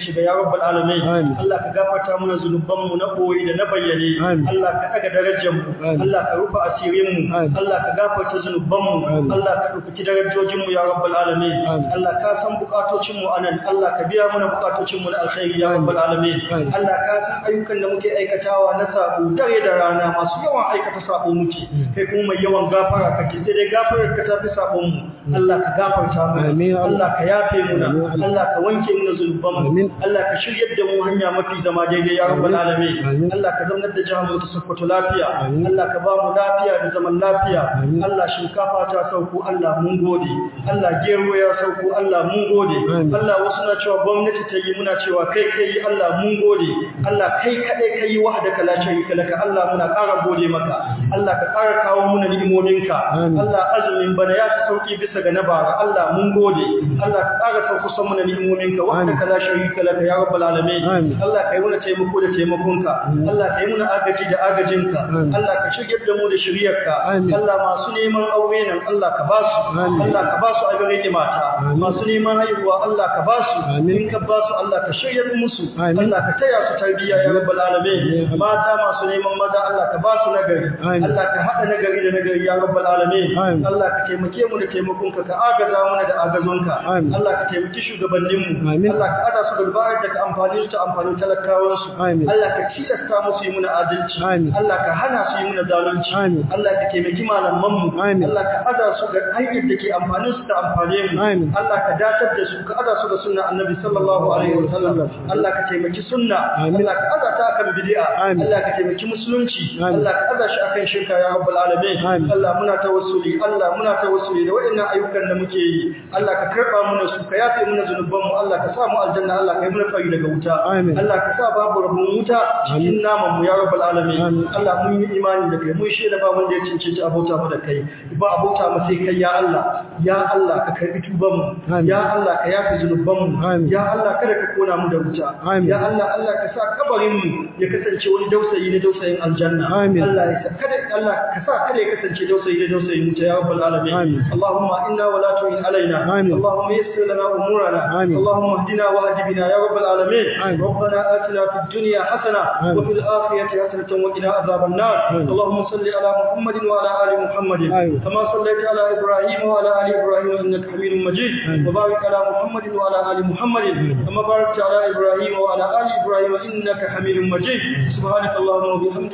[SPEAKER 2] rabbal alamin
[SPEAKER 3] Amin.
[SPEAKER 2] Allah ka gafarta mana zunubanmu na koyi da na bayyane
[SPEAKER 3] Amin.
[SPEAKER 2] Allah ka daga darajar mu
[SPEAKER 3] Amin.
[SPEAKER 2] Allah ka rufe asirin mu
[SPEAKER 3] Amin.
[SPEAKER 2] Allah ka gafarta zunubanmu
[SPEAKER 3] Amin.
[SPEAKER 2] Allah ka dauki darajojin mu ya rabbal alamin
[SPEAKER 3] Amin.
[SPEAKER 2] Allah ka san bukatocin mu anan Allah ka biya mana bukatocin mu na alkhairi ya rabbal alamin
[SPEAKER 3] Amin.
[SPEAKER 2] Allah ka san ayyukan da muke aikatawa na sabo dare da rana masu yawan aikata sabo muke kai kuma mai yawan gafara kake sai dai gafarar ka tafi sabon mu Allah ka gafarta mu
[SPEAKER 3] Amin.
[SPEAKER 2] Allah ka yafe mu
[SPEAKER 3] Amin.
[SPEAKER 2] Allah ka wanke mu zunuban mu
[SPEAKER 3] Amin.
[SPEAKER 2] Allah ka shiryar da mu hanya mafi zama daidai ya rabbal
[SPEAKER 3] Amin.
[SPEAKER 2] alamin
[SPEAKER 3] Amin.
[SPEAKER 2] Allah ka zaunar da jihar mu ta Sokoto lafiya
[SPEAKER 3] Amin.
[SPEAKER 2] Allah ka ba mu lafiya da zaman lafiya
[SPEAKER 3] Amin.
[SPEAKER 2] Allah shinkafa ta sauko Allah mun gode Allah gero ya sauko Allah mun gode
[SPEAKER 3] Amin.
[SPEAKER 2] Allah wasu na cewa gwamnati ta yi muna cewa kai kai Allah mun gode Allah kai kadai kai wahdaka la sharika laka Allah muna ƙara gode maka Allah ka ƙara kawo muna ni'imominka
[SPEAKER 3] Amin.
[SPEAKER 2] Allah azumin bana ya fi sauki bisa ga na bara Allah mun gode Allah ka ƙara sauko san muna ni'imominka wahdaka la sharika laka ya rabbal alamin
[SPEAKER 3] Amin.
[SPEAKER 2] Allah kai muna taimako da taimakonka Allah kai muna agaji da agajinka
[SPEAKER 3] Amin.
[SPEAKER 2] Allah ka shigar da mu da shiriyarka
[SPEAKER 3] Amin.
[SPEAKER 2] Allah masu neman aure nan Allah ka ba su
[SPEAKER 3] Amin.
[SPEAKER 2] Allah ka ba su a gare mata
[SPEAKER 3] Amin.
[SPEAKER 2] masu neman haihuwa Allah ka ba su
[SPEAKER 3] Amin.
[SPEAKER 2] in ka ba su Allah ka shiryar musu
[SPEAKER 3] Amin.
[SPEAKER 2] Allah ka taya su tarbiyya ya rabbal alamin
[SPEAKER 3] Amin.
[SPEAKER 2] mata masu neman maza Allah ka ba su nagari
[SPEAKER 3] Amin.
[SPEAKER 2] Allah ka hada nagari da nagari ya rabbal alamin
[SPEAKER 3] Amin.
[SPEAKER 2] Allah ka taimake mu da taimakonka ka agaza mana da agazonka
[SPEAKER 3] Amin.
[SPEAKER 2] Allah ka taimaki shugabanninmu
[SPEAKER 3] Amin.
[SPEAKER 2] Allah ka hada su da bayar da ka amfani su ta amfanin talakawansu
[SPEAKER 3] Amin.
[SPEAKER 2] Allah ka tilasta musu yi muna adalci
[SPEAKER 3] Amin.
[SPEAKER 2] Allah ka hana su yi muna zalunci
[SPEAKER 3] Amin.
[SPEAKER 2] Allah ka taimaki malamanmu
[SPEAKER 3] Amin.
[SPEAKER 2] Allah ka ada su ga hanyar da ke amfanin su ta amfane mu
[SPEAKER 3] Amin.
[SPEAKER 2] Allah ka datar da su ka ada su ga sunna annabi sallallahu alaihi wasallam Allah ka taimaki sunna
[SPEAKER 3] Amin.
[SPEAKER 2] Allah ka ada ta akan bid'a
[SPEAKER 3] Amin.
[SPEAKER 2] Allah ka taimaki musulunci
[SPEAKER 3] Amin.
[SPEAKER 2] Allah ka ada shi akan shirka ya rabbal alamin
[SPEAKER 3] Amin.
[SPEAKER 2] Allah muna tawassuli Allah muna tawassuli da waɗannan ayyukan da muke yi Allah ka karba muna su ka yafe muna zunuban mu Allah ka sa mu aljanna Allah ka yi muna tsari daga wuta
[SPEAKER 3] Amin.
[SPEAKER 2] Allah ka sa babu rabon wuta cikin naman mu ya rabbal alamin
[SPEAKER 3] Amin.
[SPEAKER 2] Allah mun yi imani da kai mun shaida ba wanda ya cincinci abota mu da kai ba abota mu sai kai ya Allah ya Allah ka karbi tuban mu
[SPEAKER 3] Amin.
[SPEAKER 2] ya Allah ka yafe zunuban mu
[SPEAKER 3] Amin.
[SPEAKER 2] ya Allah kada ka kona mu da wuta
[SPEAKER 3] Amin.
[SPEAKER 2] ya Allah Allah ka sa kabarin mu ya kasance wani dausayi na dausayin aljanna
[SPEAKER 3] Amin.
[SPEAKER 2] Allah ya sa kada Allah ka sa kada ya kasance dausayi na dausayin wuta ya rabbal alamin
[SPEAKER 3] Amin.
[SPEAKER 2] Allahumma inna wa la tu'in alaina
[SPEAKER 3] Amin.
[SPEAKER 2] Allahumma yassir lana umurana
[SPEAKER 3] Amin.
[SPEAKER 2] Allahumma ihdina wa hdi bina ya rabbal alamin
[SPEAKER 3] Amin.
[SPEAKER 2] ربنا آتنا في الدنيا حسنة
[SPEAKER 3] آمين.
[SPEAKER 2] وفي الآخرة حسنة وقنا عذاب النار
[SPEAKER 3] آمين.
[SPEAKER 2] اللهم صل على محمد وعلى آل محمد
[SPEAKER 3] آمين.
[SPEAKER 2] كما صليت على إبراهيم وعلى آل إبراهيم إنك حميد مجيد
[SPEAKER 3] آمين.
[SPEAKER 2] وبارك على محمد وعلى آل محمد كما باركت على إبراهيم وعلى آل إبراهيم إنك حميد مجيد سبحانك اللهم وبحمدك